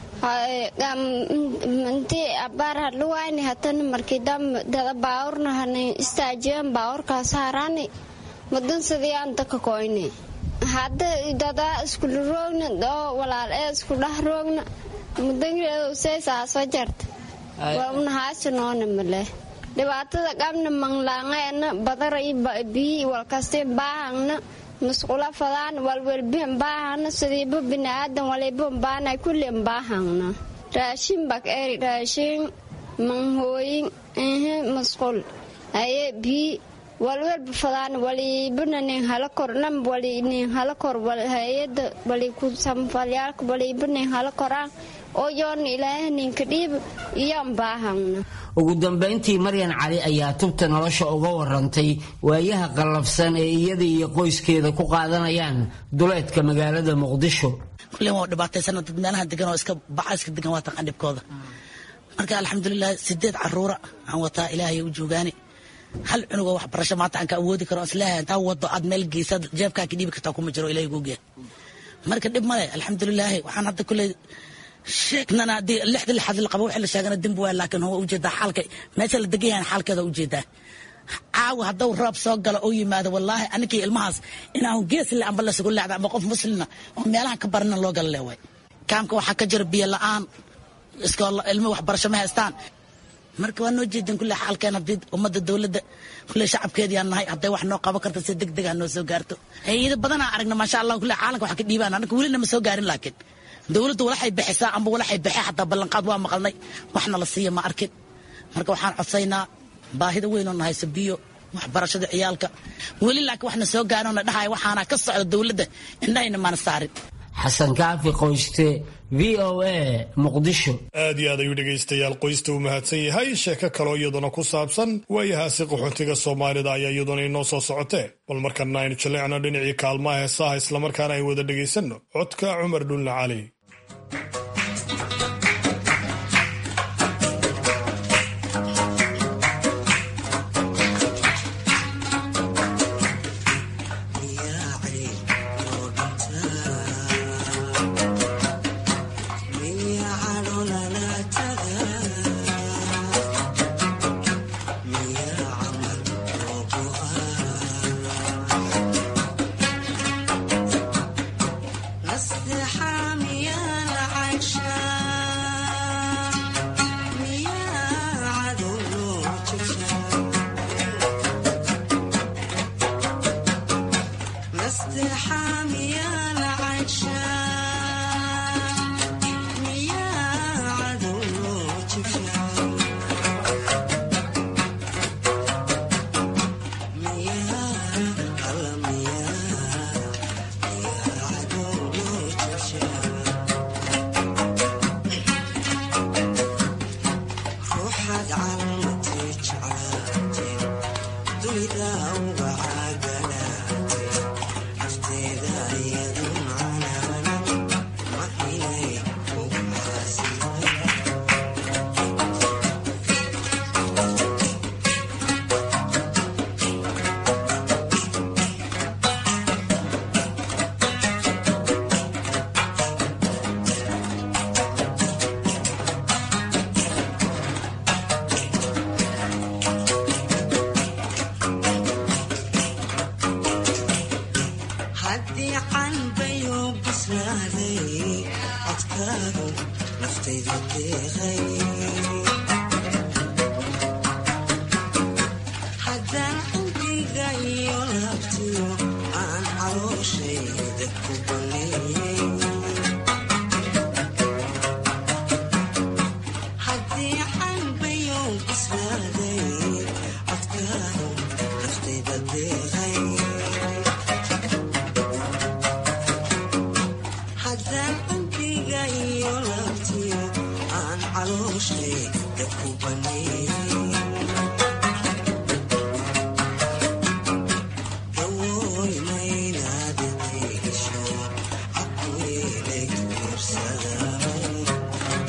intii abaar hadluwayni hatana markii dada baawurna hana istaajiyan baawurkaas harani mudan sidii anta ka koyni hadda dadaa iskula roogna oo walaal ee isku dhah roogna mudangeedu seysaaso jarta waa unahaasi noona male dhibaatada qabna manglaangeena badara biyi walkasti baahangna musqula fadaan walwelbihan baahangna sidiiba biniaadan waliban baanay kullen baahangna raashin bak eri raashin manhooyin ehe musqul aye biyi walwelba fadaan walibana nin hala kor nam wali nin hala kor hayada wali ku samfalyaalka waliba nin hala koraan oo yoona ilaahay ninka dhiib iyaan baahangna ugu dambayntii maryan cali ayaa tubta nolosha uga warantay waayaha qallafsan ee iyada iyo qoyskeeda ku qaadanayaan duleedka magaalada muqdisho kulen waa dhibaataysana dad meelaha degan oo iska baca iska degan waa taqaan dhibkooda marka alxamdulilah sideed caruura aan wataa ilaahay u joogaani hal cunugoo waxbarasho maanta aan ka awoodi karo isleeyahay intaa wado aad meel geysa jeebkaa ka dhiibi kartaa kuma jiro ilahay googeya marka dhib male alxamdulilaahi waxaan hadda kuley sheegnana haddii lixda lixaad la qabo wixii la sheegana dembi waay laakiin waa ujeedaa xaalka meesha la degan yahan xaalkeeda ujeedaa caawa hadduu roob soo galo oo yimaado wallaahi aninkii ilmahaas inaan gees le amba lasugu leecda amba qof muslina oo meelaha ka barana loo gala leewaay kaamka waxaa ka jira biyo la-aan iskool ilmo waxbarasho ma haystaan marka waa noo jeedin kulle xaalkeen haddii ummadda dowladda kulle shacabkeediyaan nahay hadday wax noo qaban karta si deg deg ah noo soo gaarto hay-ado badanaa aragna maasha allah kulle caalamka wax ka dhiibaan anaka welina ma soo gaarin laakiin dowladdu walaxay bixisaa amba walaxay bixi xataa ballanqaad waa maqalnay waxna la siiya ma arkin marka waxaan codsaynaa baahida weyn oo nahayso biyo waxbarashada ciyaalka weli laakiin waxna soo gaarin oo na dhahaya waxaana ka socda dowladda indhahayna maana saarin xasan kaafi qoyste v o a muqdisho aad iyo aad ayuu dhegaystayaal qoysta u mahadsan yahay sheeko kaloo iyaduna ku saabsan waayahaasi qaxoontiga soomaalida ayaa iyaduna inoo soo socotee bal markana aynu jalleecno dhinacii kaalmaha heesaha islamarkaana ay wada dhegaysanno codka cumar dhulna cali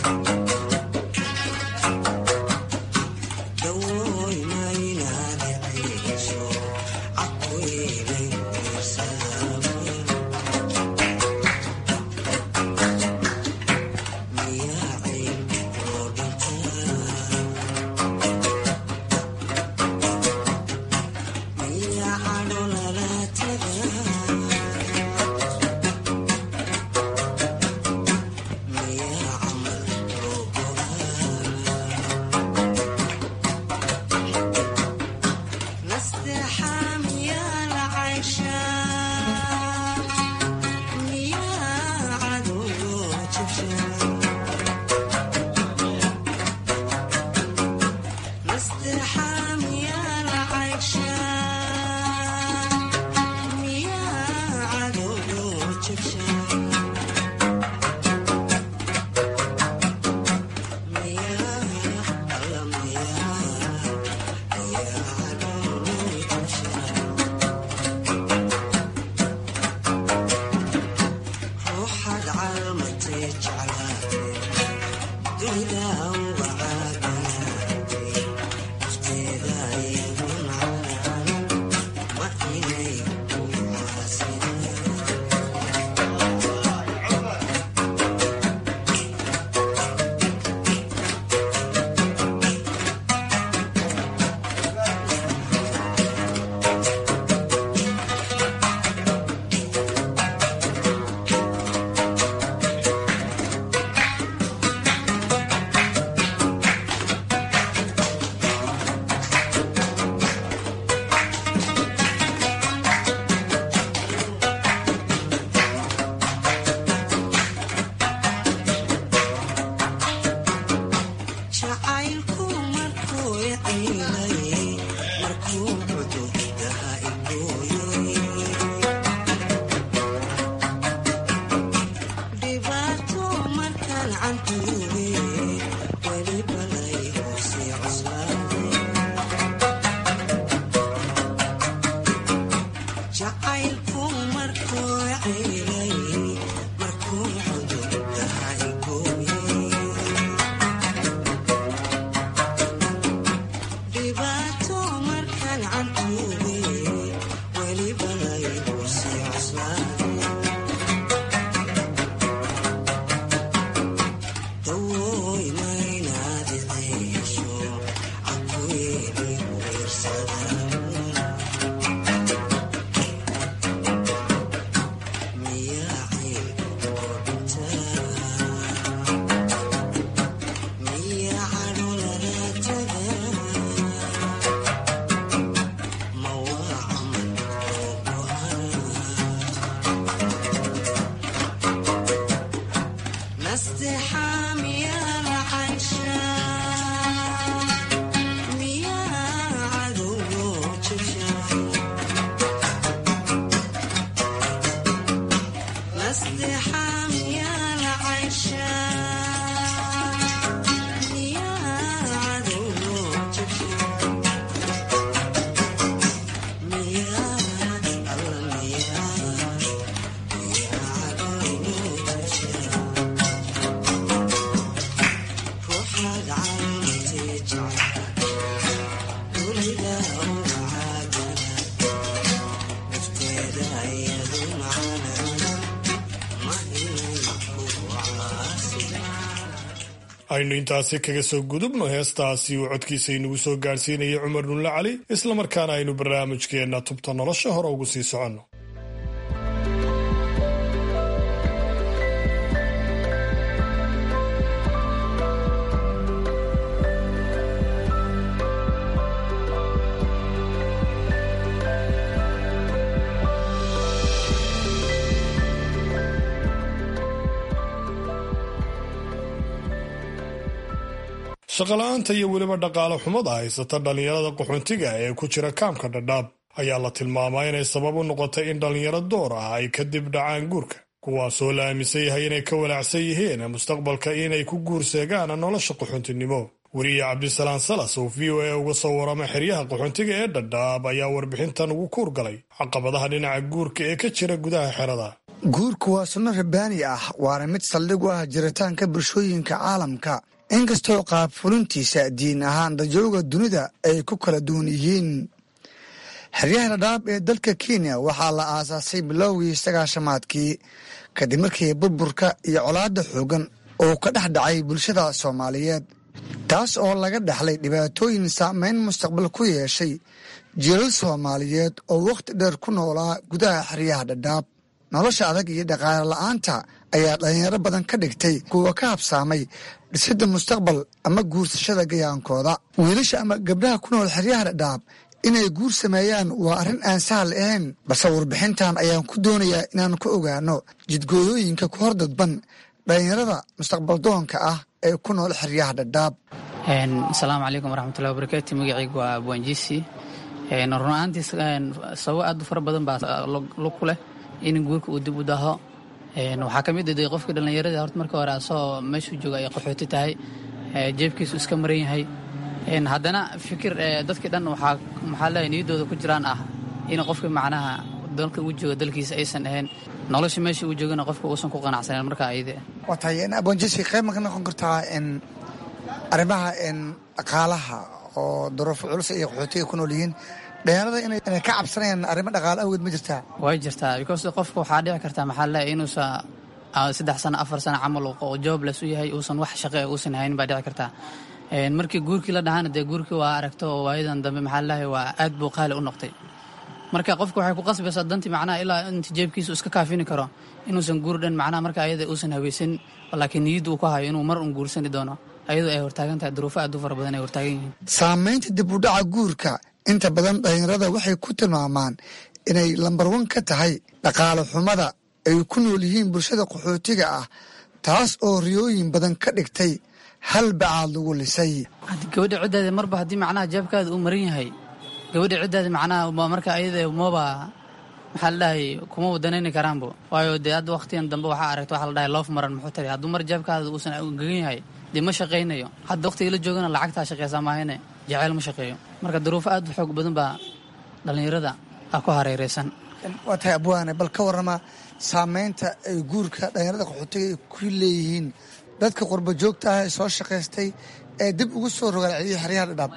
aynu intaasi kaga soo gudubno heestaasi uu codkiisa inagu soo gaadhsiinaya cumar nulle cali islamarkaana aynu barnaamijkeenna tubta nolosha hore ugu sii soconno shaqola'aanta iyo weliba dhaqaale xumada haysata dhallinyarada qaxoontiga ee ku jira kaamka dhadhaab ayaa la tilmaamaa inay sabab u noqotay in dhallinyaro door ah ay kadib dhacaan guurka kuwaasoo la aaminsan yahay inay ka walaacsan yihiin mustaqbalka inay ku guurseegaan nolosha qaxoontinimo weriye cabdisalaan salas oo v o a uga soo warama xeryaha qaxoontiga ee dhadhaab ayaa warbixintan ugu kuur galay caqabadaha dhinaca guurka ee ka jira gudaha xerada guurku waa sunno rabbaani ah waana mid saldhig u ah jiritaanka bulshooyinka caalamka inkastoo qaab fulintiisa diin ahaan dajooga dunida ay ku kala duwan yihiin xeryaha dhadhaab ee dalka kenya waxaa la aasaasay bilowgii sagaashamaadkii kadib markii burburka iyo colaadda xoogan uu ka dhex dhacay bulshada soomaaliyeed taas oo laga dhexlay dhibaatooyin saameyn mustaqbal ku yeeshay jiilal soomaaliyeed oo wakhti dheer ku noolaa gudaha xeryaha dhadhaab nolosha adag iyo dhaqaale la'aanta ayaa dhalinyaro badan ka dhigtay kuwa ka habsaamay dhisidda mustaqbal ama guursashada gayaankooda wiilasha ama gabdhaha ku nool xeryaha dhadhaab inay guur sameeyaan waa arrin aan sahal ahayn balse warbixintan ayaan ku doonayaa inaan ku ogaano jidgooyooyinka ku hor dadban dhalinyarada mustaqbal doonka ah ee ku nool xeryaha dhadhaab asalaamu calaykum waraxmatullahi wabarakaatu magacaygu waa abwaanjiisi run ahaantii sababo aad u fara badan baa lug ku leh in guurka uu dib u daho waxaa ka mid ah qofkii dhallinyaradii horta marka hore asagoo meeshuu jooga ay qaxooti tahay jeebkiisu iska maran yahay haddana fikir dadkii dhan waxaa maxaa leeyahay niyaddooda ku jiraan ah in qofkii macnaha dalka uu jooga dalkiisa aysan ahayn nolosha meesha uu joogana qofka uusan ku qanacsanen marka ayade waa tahay abwanjisi qayb ma ka noqon kartaa arrimaha dhaqaalaha oo duruufo culus iyo qaxootiga ku nool yihiin dhalinyarada inay ka cabsanayaan arrimo dhaqaale awgeed ma jirtaa way jirtaa because qofka waxaa dhici kartaa maxaa leeyahay inuusa saddex sano afar sano camal oo jobless u yahay uusan wax shaqe uusan haynin baa dhici kartaa markii guurkii la dhahaana dee guurkii waa aragto oo waayadan dambe maxaa leeyahay waa aad buu qaali u noqtay marka qofka waxay ku qasbaysaa dantii macnaha ilaa inta jeebkiisa iska kaafini karo inuusan guur dhan macnaha marka ayada uusan haweysan laakiin niyadda uu ku hayo inuu mar un guursani doono ayadoo ay hortaagan tahay duruufo aad u fara badan ay hortaagan yihiin saamaynta dib u dhaca guurka inta badan dhalinyarada waxay ku tilmaamaan inay lambar wan ka tahay dhaqaale xumada ay ku nool yihiin bulshada qaxootiga ah taas oo riyooyin badan ka dhigtay hal bacaad lagu lisay gabadha ciddaada marba haddii macnaha jeebkaada uu maran yahay gabadha ciddaada macnaha marka ayada maba maxaa la dhahay kuma wadanayni karaanbo waayo dee hadda waktigan dambe waxaa aragta waxa la dhahay loof maran muxuu tari hadduu mar jeebkaada uusan gegan yahay dee ma shaqaynayo hadda waktiga la joogana lacagtaa shaqeysaa maahane jaceyl ma shaqeeyo marka duruufo aad u xoog badan baa dhallinyarada ah ku hareereysan waa tahay abwaane bal ka warrama saameynta ay guurka dhalinyarada qaxootiga ay ku leeyihiin dadka qurba joogta ah ee soo shaqaystay ee dib ugu soo rogaalceliyay xeryaha dhadhaab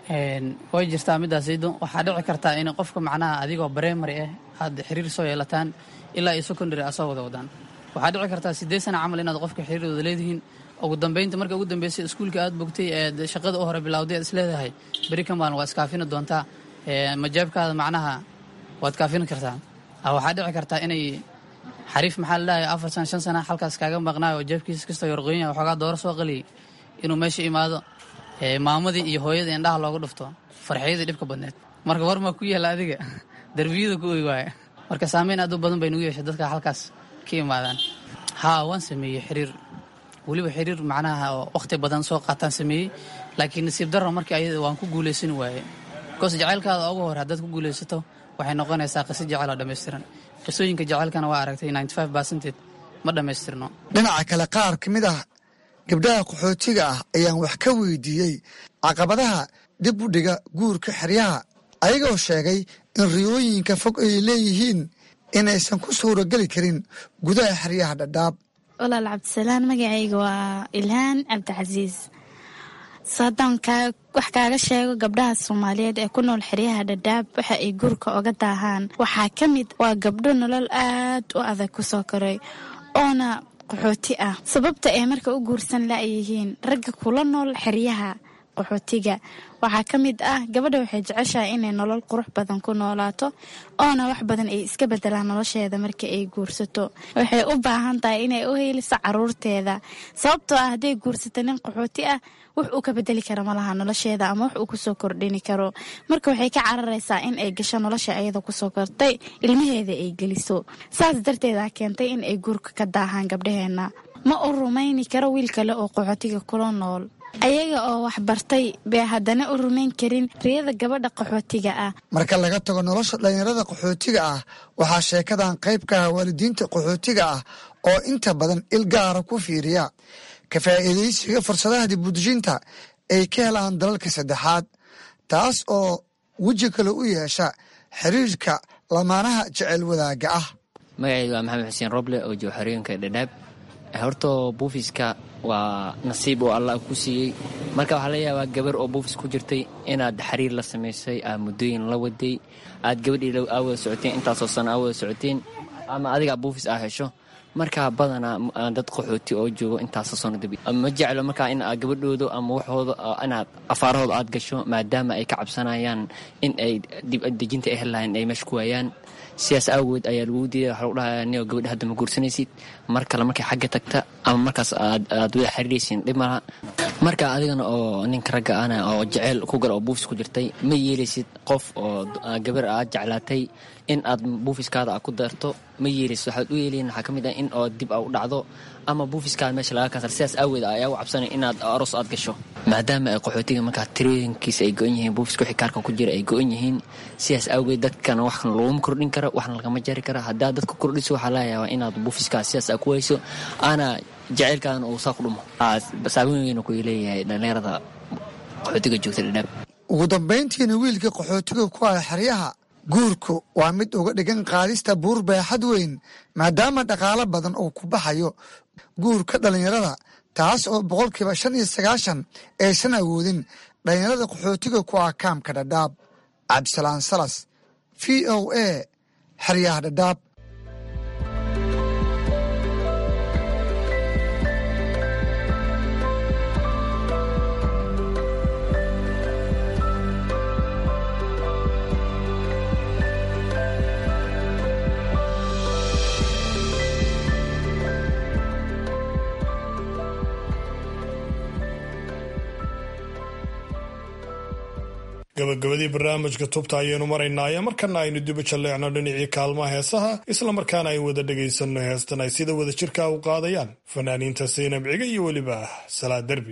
way jirtaa midaasaydo waxaa dhici kartaa in qofka macnaha adigoo bareemary ah aad xiriir soo yeelataan ilaa iyo secondary aad soo wada wadaan waxaa dhici kartaa siddeed sana camal inaad qofka xiriir wada leedihiin ugu dambeynta marka ugu dambeysay iskuulka aad bogtay ee shaqada u hore bilowday aad isleedahay beri ka maalin waa iskaafini doontaa majaabkaada macnaha waad kaafini kartaa waxaa dhici kartaa inay xariif maxaa la dhahay afar sana shan sana halkaas kaaga maqnaayo oo jeebkiisa kastoo yorqoonya waxoogaa dooro soo qaliyay inuu meesha imaado maamadii iyo hooyadii indhaha loogu dhufto farxiyadii dhibka badneed marka war maa ku yaala adiga darbiyada ku oy waaya marka saameyn aad u badan bay nugu yeeshay dadka halkaas ka imaadaan haa waan sameeyey xiriir weliba xiriir macnaha oo wakhti badan soo qaataan sameeyey laakiin nasiib darro markii ayada waan ku guulaysani waaye bikoos jacaylkaada ugu hore haddaad ku guulaysato waxay noqonaysaa qiso jecel oo dhammaystiran qisooyinka jacaylkana waa aragtay ninety five percented ma dhammaystirno dhinaca kale qaar ka mid ah gabdhaha qaxootiga ah ayaan wax ka weydiiyey caqabadaha dib u dhiga guurka xeryaha ayagoo sheegay in riyooyinka fog ay leeyihiin inaysan ku suurageli karin gudaha xeryaha dhadhaab walaal cabdisalaan magacayga waa ilhaan cabdicasiis haddaan wax kaaga sheego gabdhaha soomaaliyeed ee ku nool xeryaha dhadhaab waxa ay guurka oga daahaan waxaa ka mid waa gabdho nolol aad u adag kusoo koray oona qaxooti ah sababta ay marka u guursan la-yihiin ragga kula nool xeryaha qaxootiga waxaa ka mid ah gabadha waxay jeceshahay inay nolol qurux badan ku noolaato oona wax badan ay iska bedelaan nolosheeda marka ay guursato waxay u baahan tahay inay u heeliso caruurteeda sababtoo ah hadday guursato nin qaxooti ah wax uu ka bedeli kara malaha nolosheeda ama wax uu kusoo kordhini karo marka waxay ka cararaysaa in ay gasho nolosha ayada kusoo kortay ilmaheeda ay geliso saas darteeda keentay in ay guurka ka daahaan gabdhaheena ma u rumayni karo wiil kale oo qaxootiga kula nool ayaga oo wax bartay bay haddana u rumayn karin riyada gabadha qaxootiga ah marka laga tago nolosha dhallinyarada qaxootiga ah waxaa sheekadan qayb ka ah waalidiinta qaxootiga ah oo inta badan il gaara ku fiiriya ka faa'iidaysiga fursadaha dibudejinta ay ka helaan dalalka saddexaad taas oo weji kale u yeesha xiriirka lamaanaha jecel wadaagga ah magacayga waa maxamed xuseen roble oo jooga xorooyinka dhadhaab horta buufiska waa nasiib oo allah ku siiyey marka waxaa laga yaabaa gabar oo buufis ku jirtay inaad xiriir la samaysay aad muddooyin la waday aad gabadhii aa wada socoteen intaasoo sano aa wada socoteen ama adigaa buufis aa hesho markaa badanaa dad qaxooti oo joogo intaasoo sano dabi ma jeclo markaa in gabadhooda ama waxooda inaad afaarahooda aad gasho maadaama ay ka cabsanayaan in ay dibdejinta ay helahayn ay meesha ku waayaan sidaas awgeed ayaa lagu diiday waxa lagu dhahayaa nio gabadha hadda ma guursanaysid mar kale markay xagga tagta ama markaas aad wada xiriiraysin dhib malaha marka adigana oo ninka ragga ana oo jeceyl ku gala oo buufis ku jirtay ma yeelaysid qof oo gabar aad jeclaatay in aad buufiskaada a ku darto ma yeelaysid waxaad u yeelayin waxaa ka mid ah in oo dib a u dhacdo ama buufiskaada meesha laga kansar sidaas aaweed ayaa u cabsanay inaad aroos aad gasho maadaama ay qaxootiga markaa tirooyinkiisa ay go-an yihiin buufiska wixii kaarka ku jira ay go-an yihiin sidaas aageed dadkana wax laguma kordhin kara waxna lagama jari kara haddaad dadka kordhiso waxaa laga yaabaa inaad buufiskaas sidaas aa ku wayso ana jaceylkaadana uu saa ku dhumo saameyn weyna ku leeyahay dhallinyarada qaxootiga joogta dhadhaab ugu dambayntiina wiilka qaxootiga ku ah xeryaha guurku waa mid uga dhigan qaadista buur beexad weyn maadaama dhaqaalo badan uu ku baxayo guurka dhallinyarada taas oo boqolkiiba shan iyo sagaashan aysan awoodin dhallinyarada qaxootiga ku ah kaamka dhadhaab cabdisalaan salas v o a xeryaha dhadhaab gabagabadii barnaamijka tubta ayaynu maraynaaye markana aynu dibu jalleecno dhinacii kaalmaha heesaha islamarkaana ay wada dhegaysanno heestan ay sida wada jirka u qaadayaan fanaaniinta saynab ciga iyo weliba salaad derbi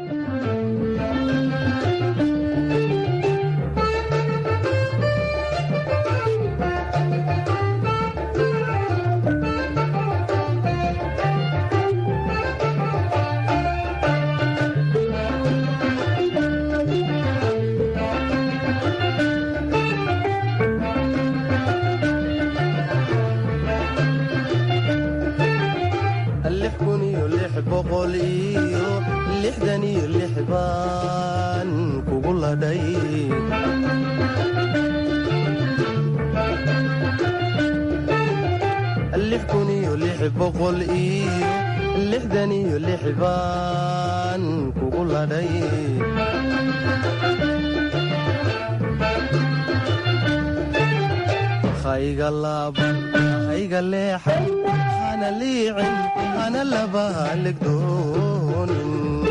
baan kugu ladhay hayga laaban hayga leexan hana liicin hana laba legdoonin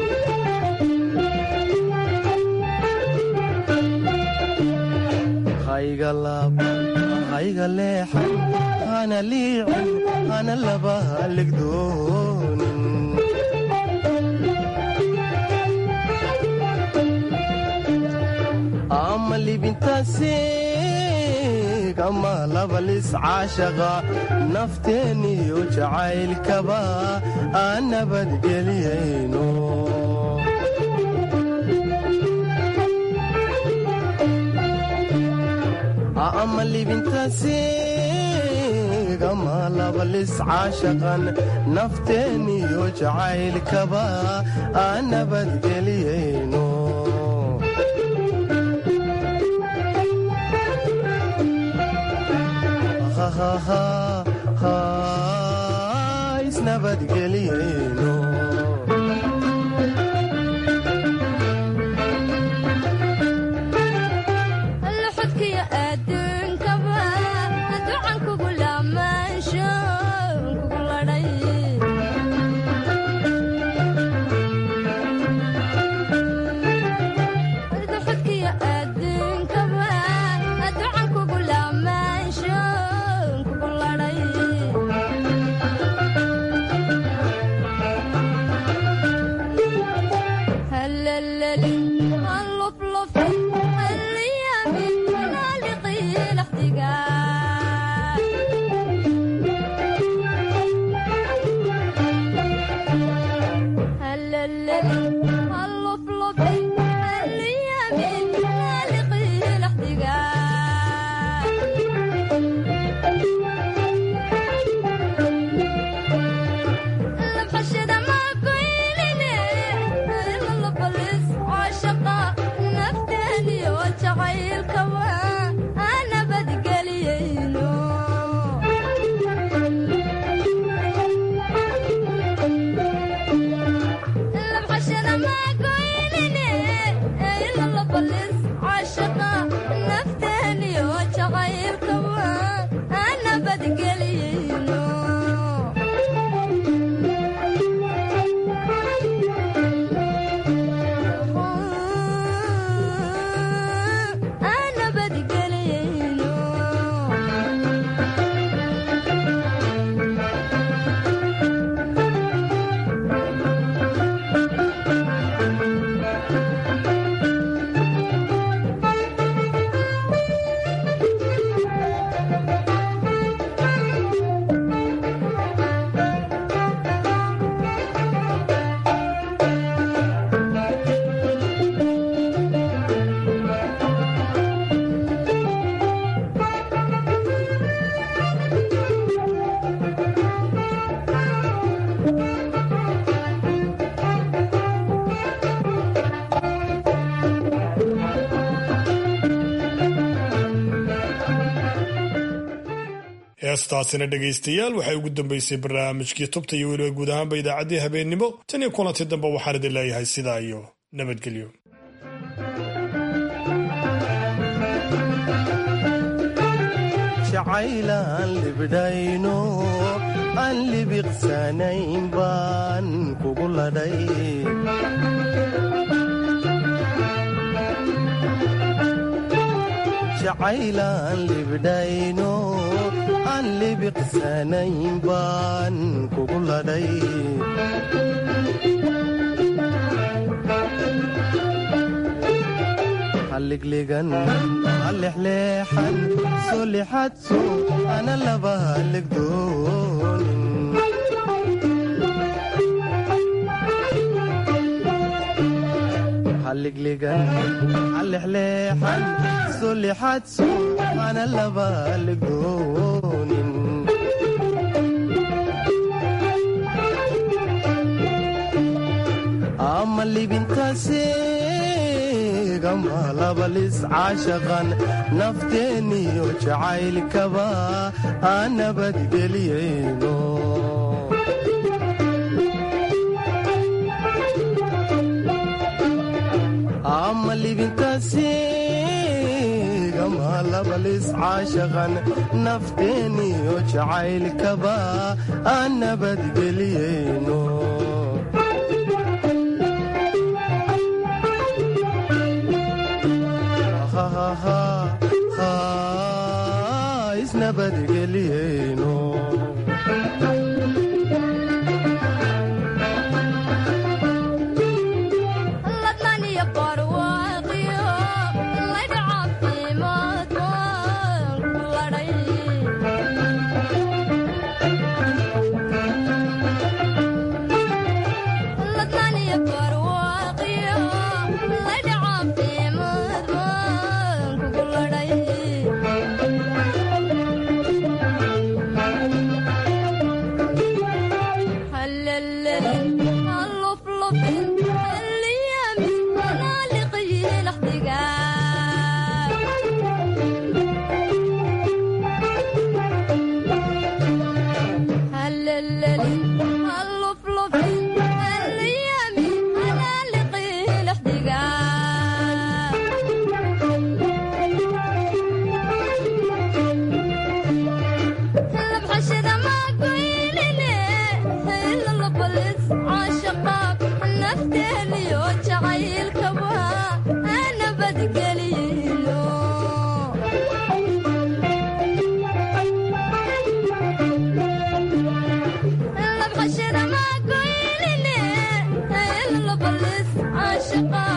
hayga laaban hayga leexan hana liicin hana laba legdoonin ama libintaasiig ama labalis caashaqa nafteeniyo jacaylkaba aan nabadgeliyayno ama libintaasiig ama labalis caashaqan nafteeniyo jacaylkaba aan nabadgeliyayno isnabadgeliyeyno xodkiyo adduunkaba ducan kugu lamaansho kugu ladhay xodkiyo adduunkaba ducan kugu lamaansho kugu ladhay hallalali halluflufi halliyami halaaliqii laxdiga hallalali halluflufi halliyami halaaliqii laxdiga heestaasina dhegaystayaal waxay ugu dambeysay barnaamijkii tubta iyo weliba guud ahaanba idaacaddii habeennimo tan iyo kulanti dambe waxaan idin leeyahay sidaa iyo nabadgelyo jacaylaan libdhayno aan libiqsanayn baan kugu ladhay jacaylaan libdhayno aan libiqsanayn baan kugu ladhay halliglegan halexleexan soo lixadso ana laba halligdoonin halliglegan halexleexan soo lixadso ana laba halligdoonin ama libintaasegama labalis caashaqan nafteeniyo jacaylkaba aan nabadgeliyayno ama libintaasegama labalis caashaqan nafteeniyo jacaylkaba aan nabadgeliyayno isnabadgeliyeyno Shaqaa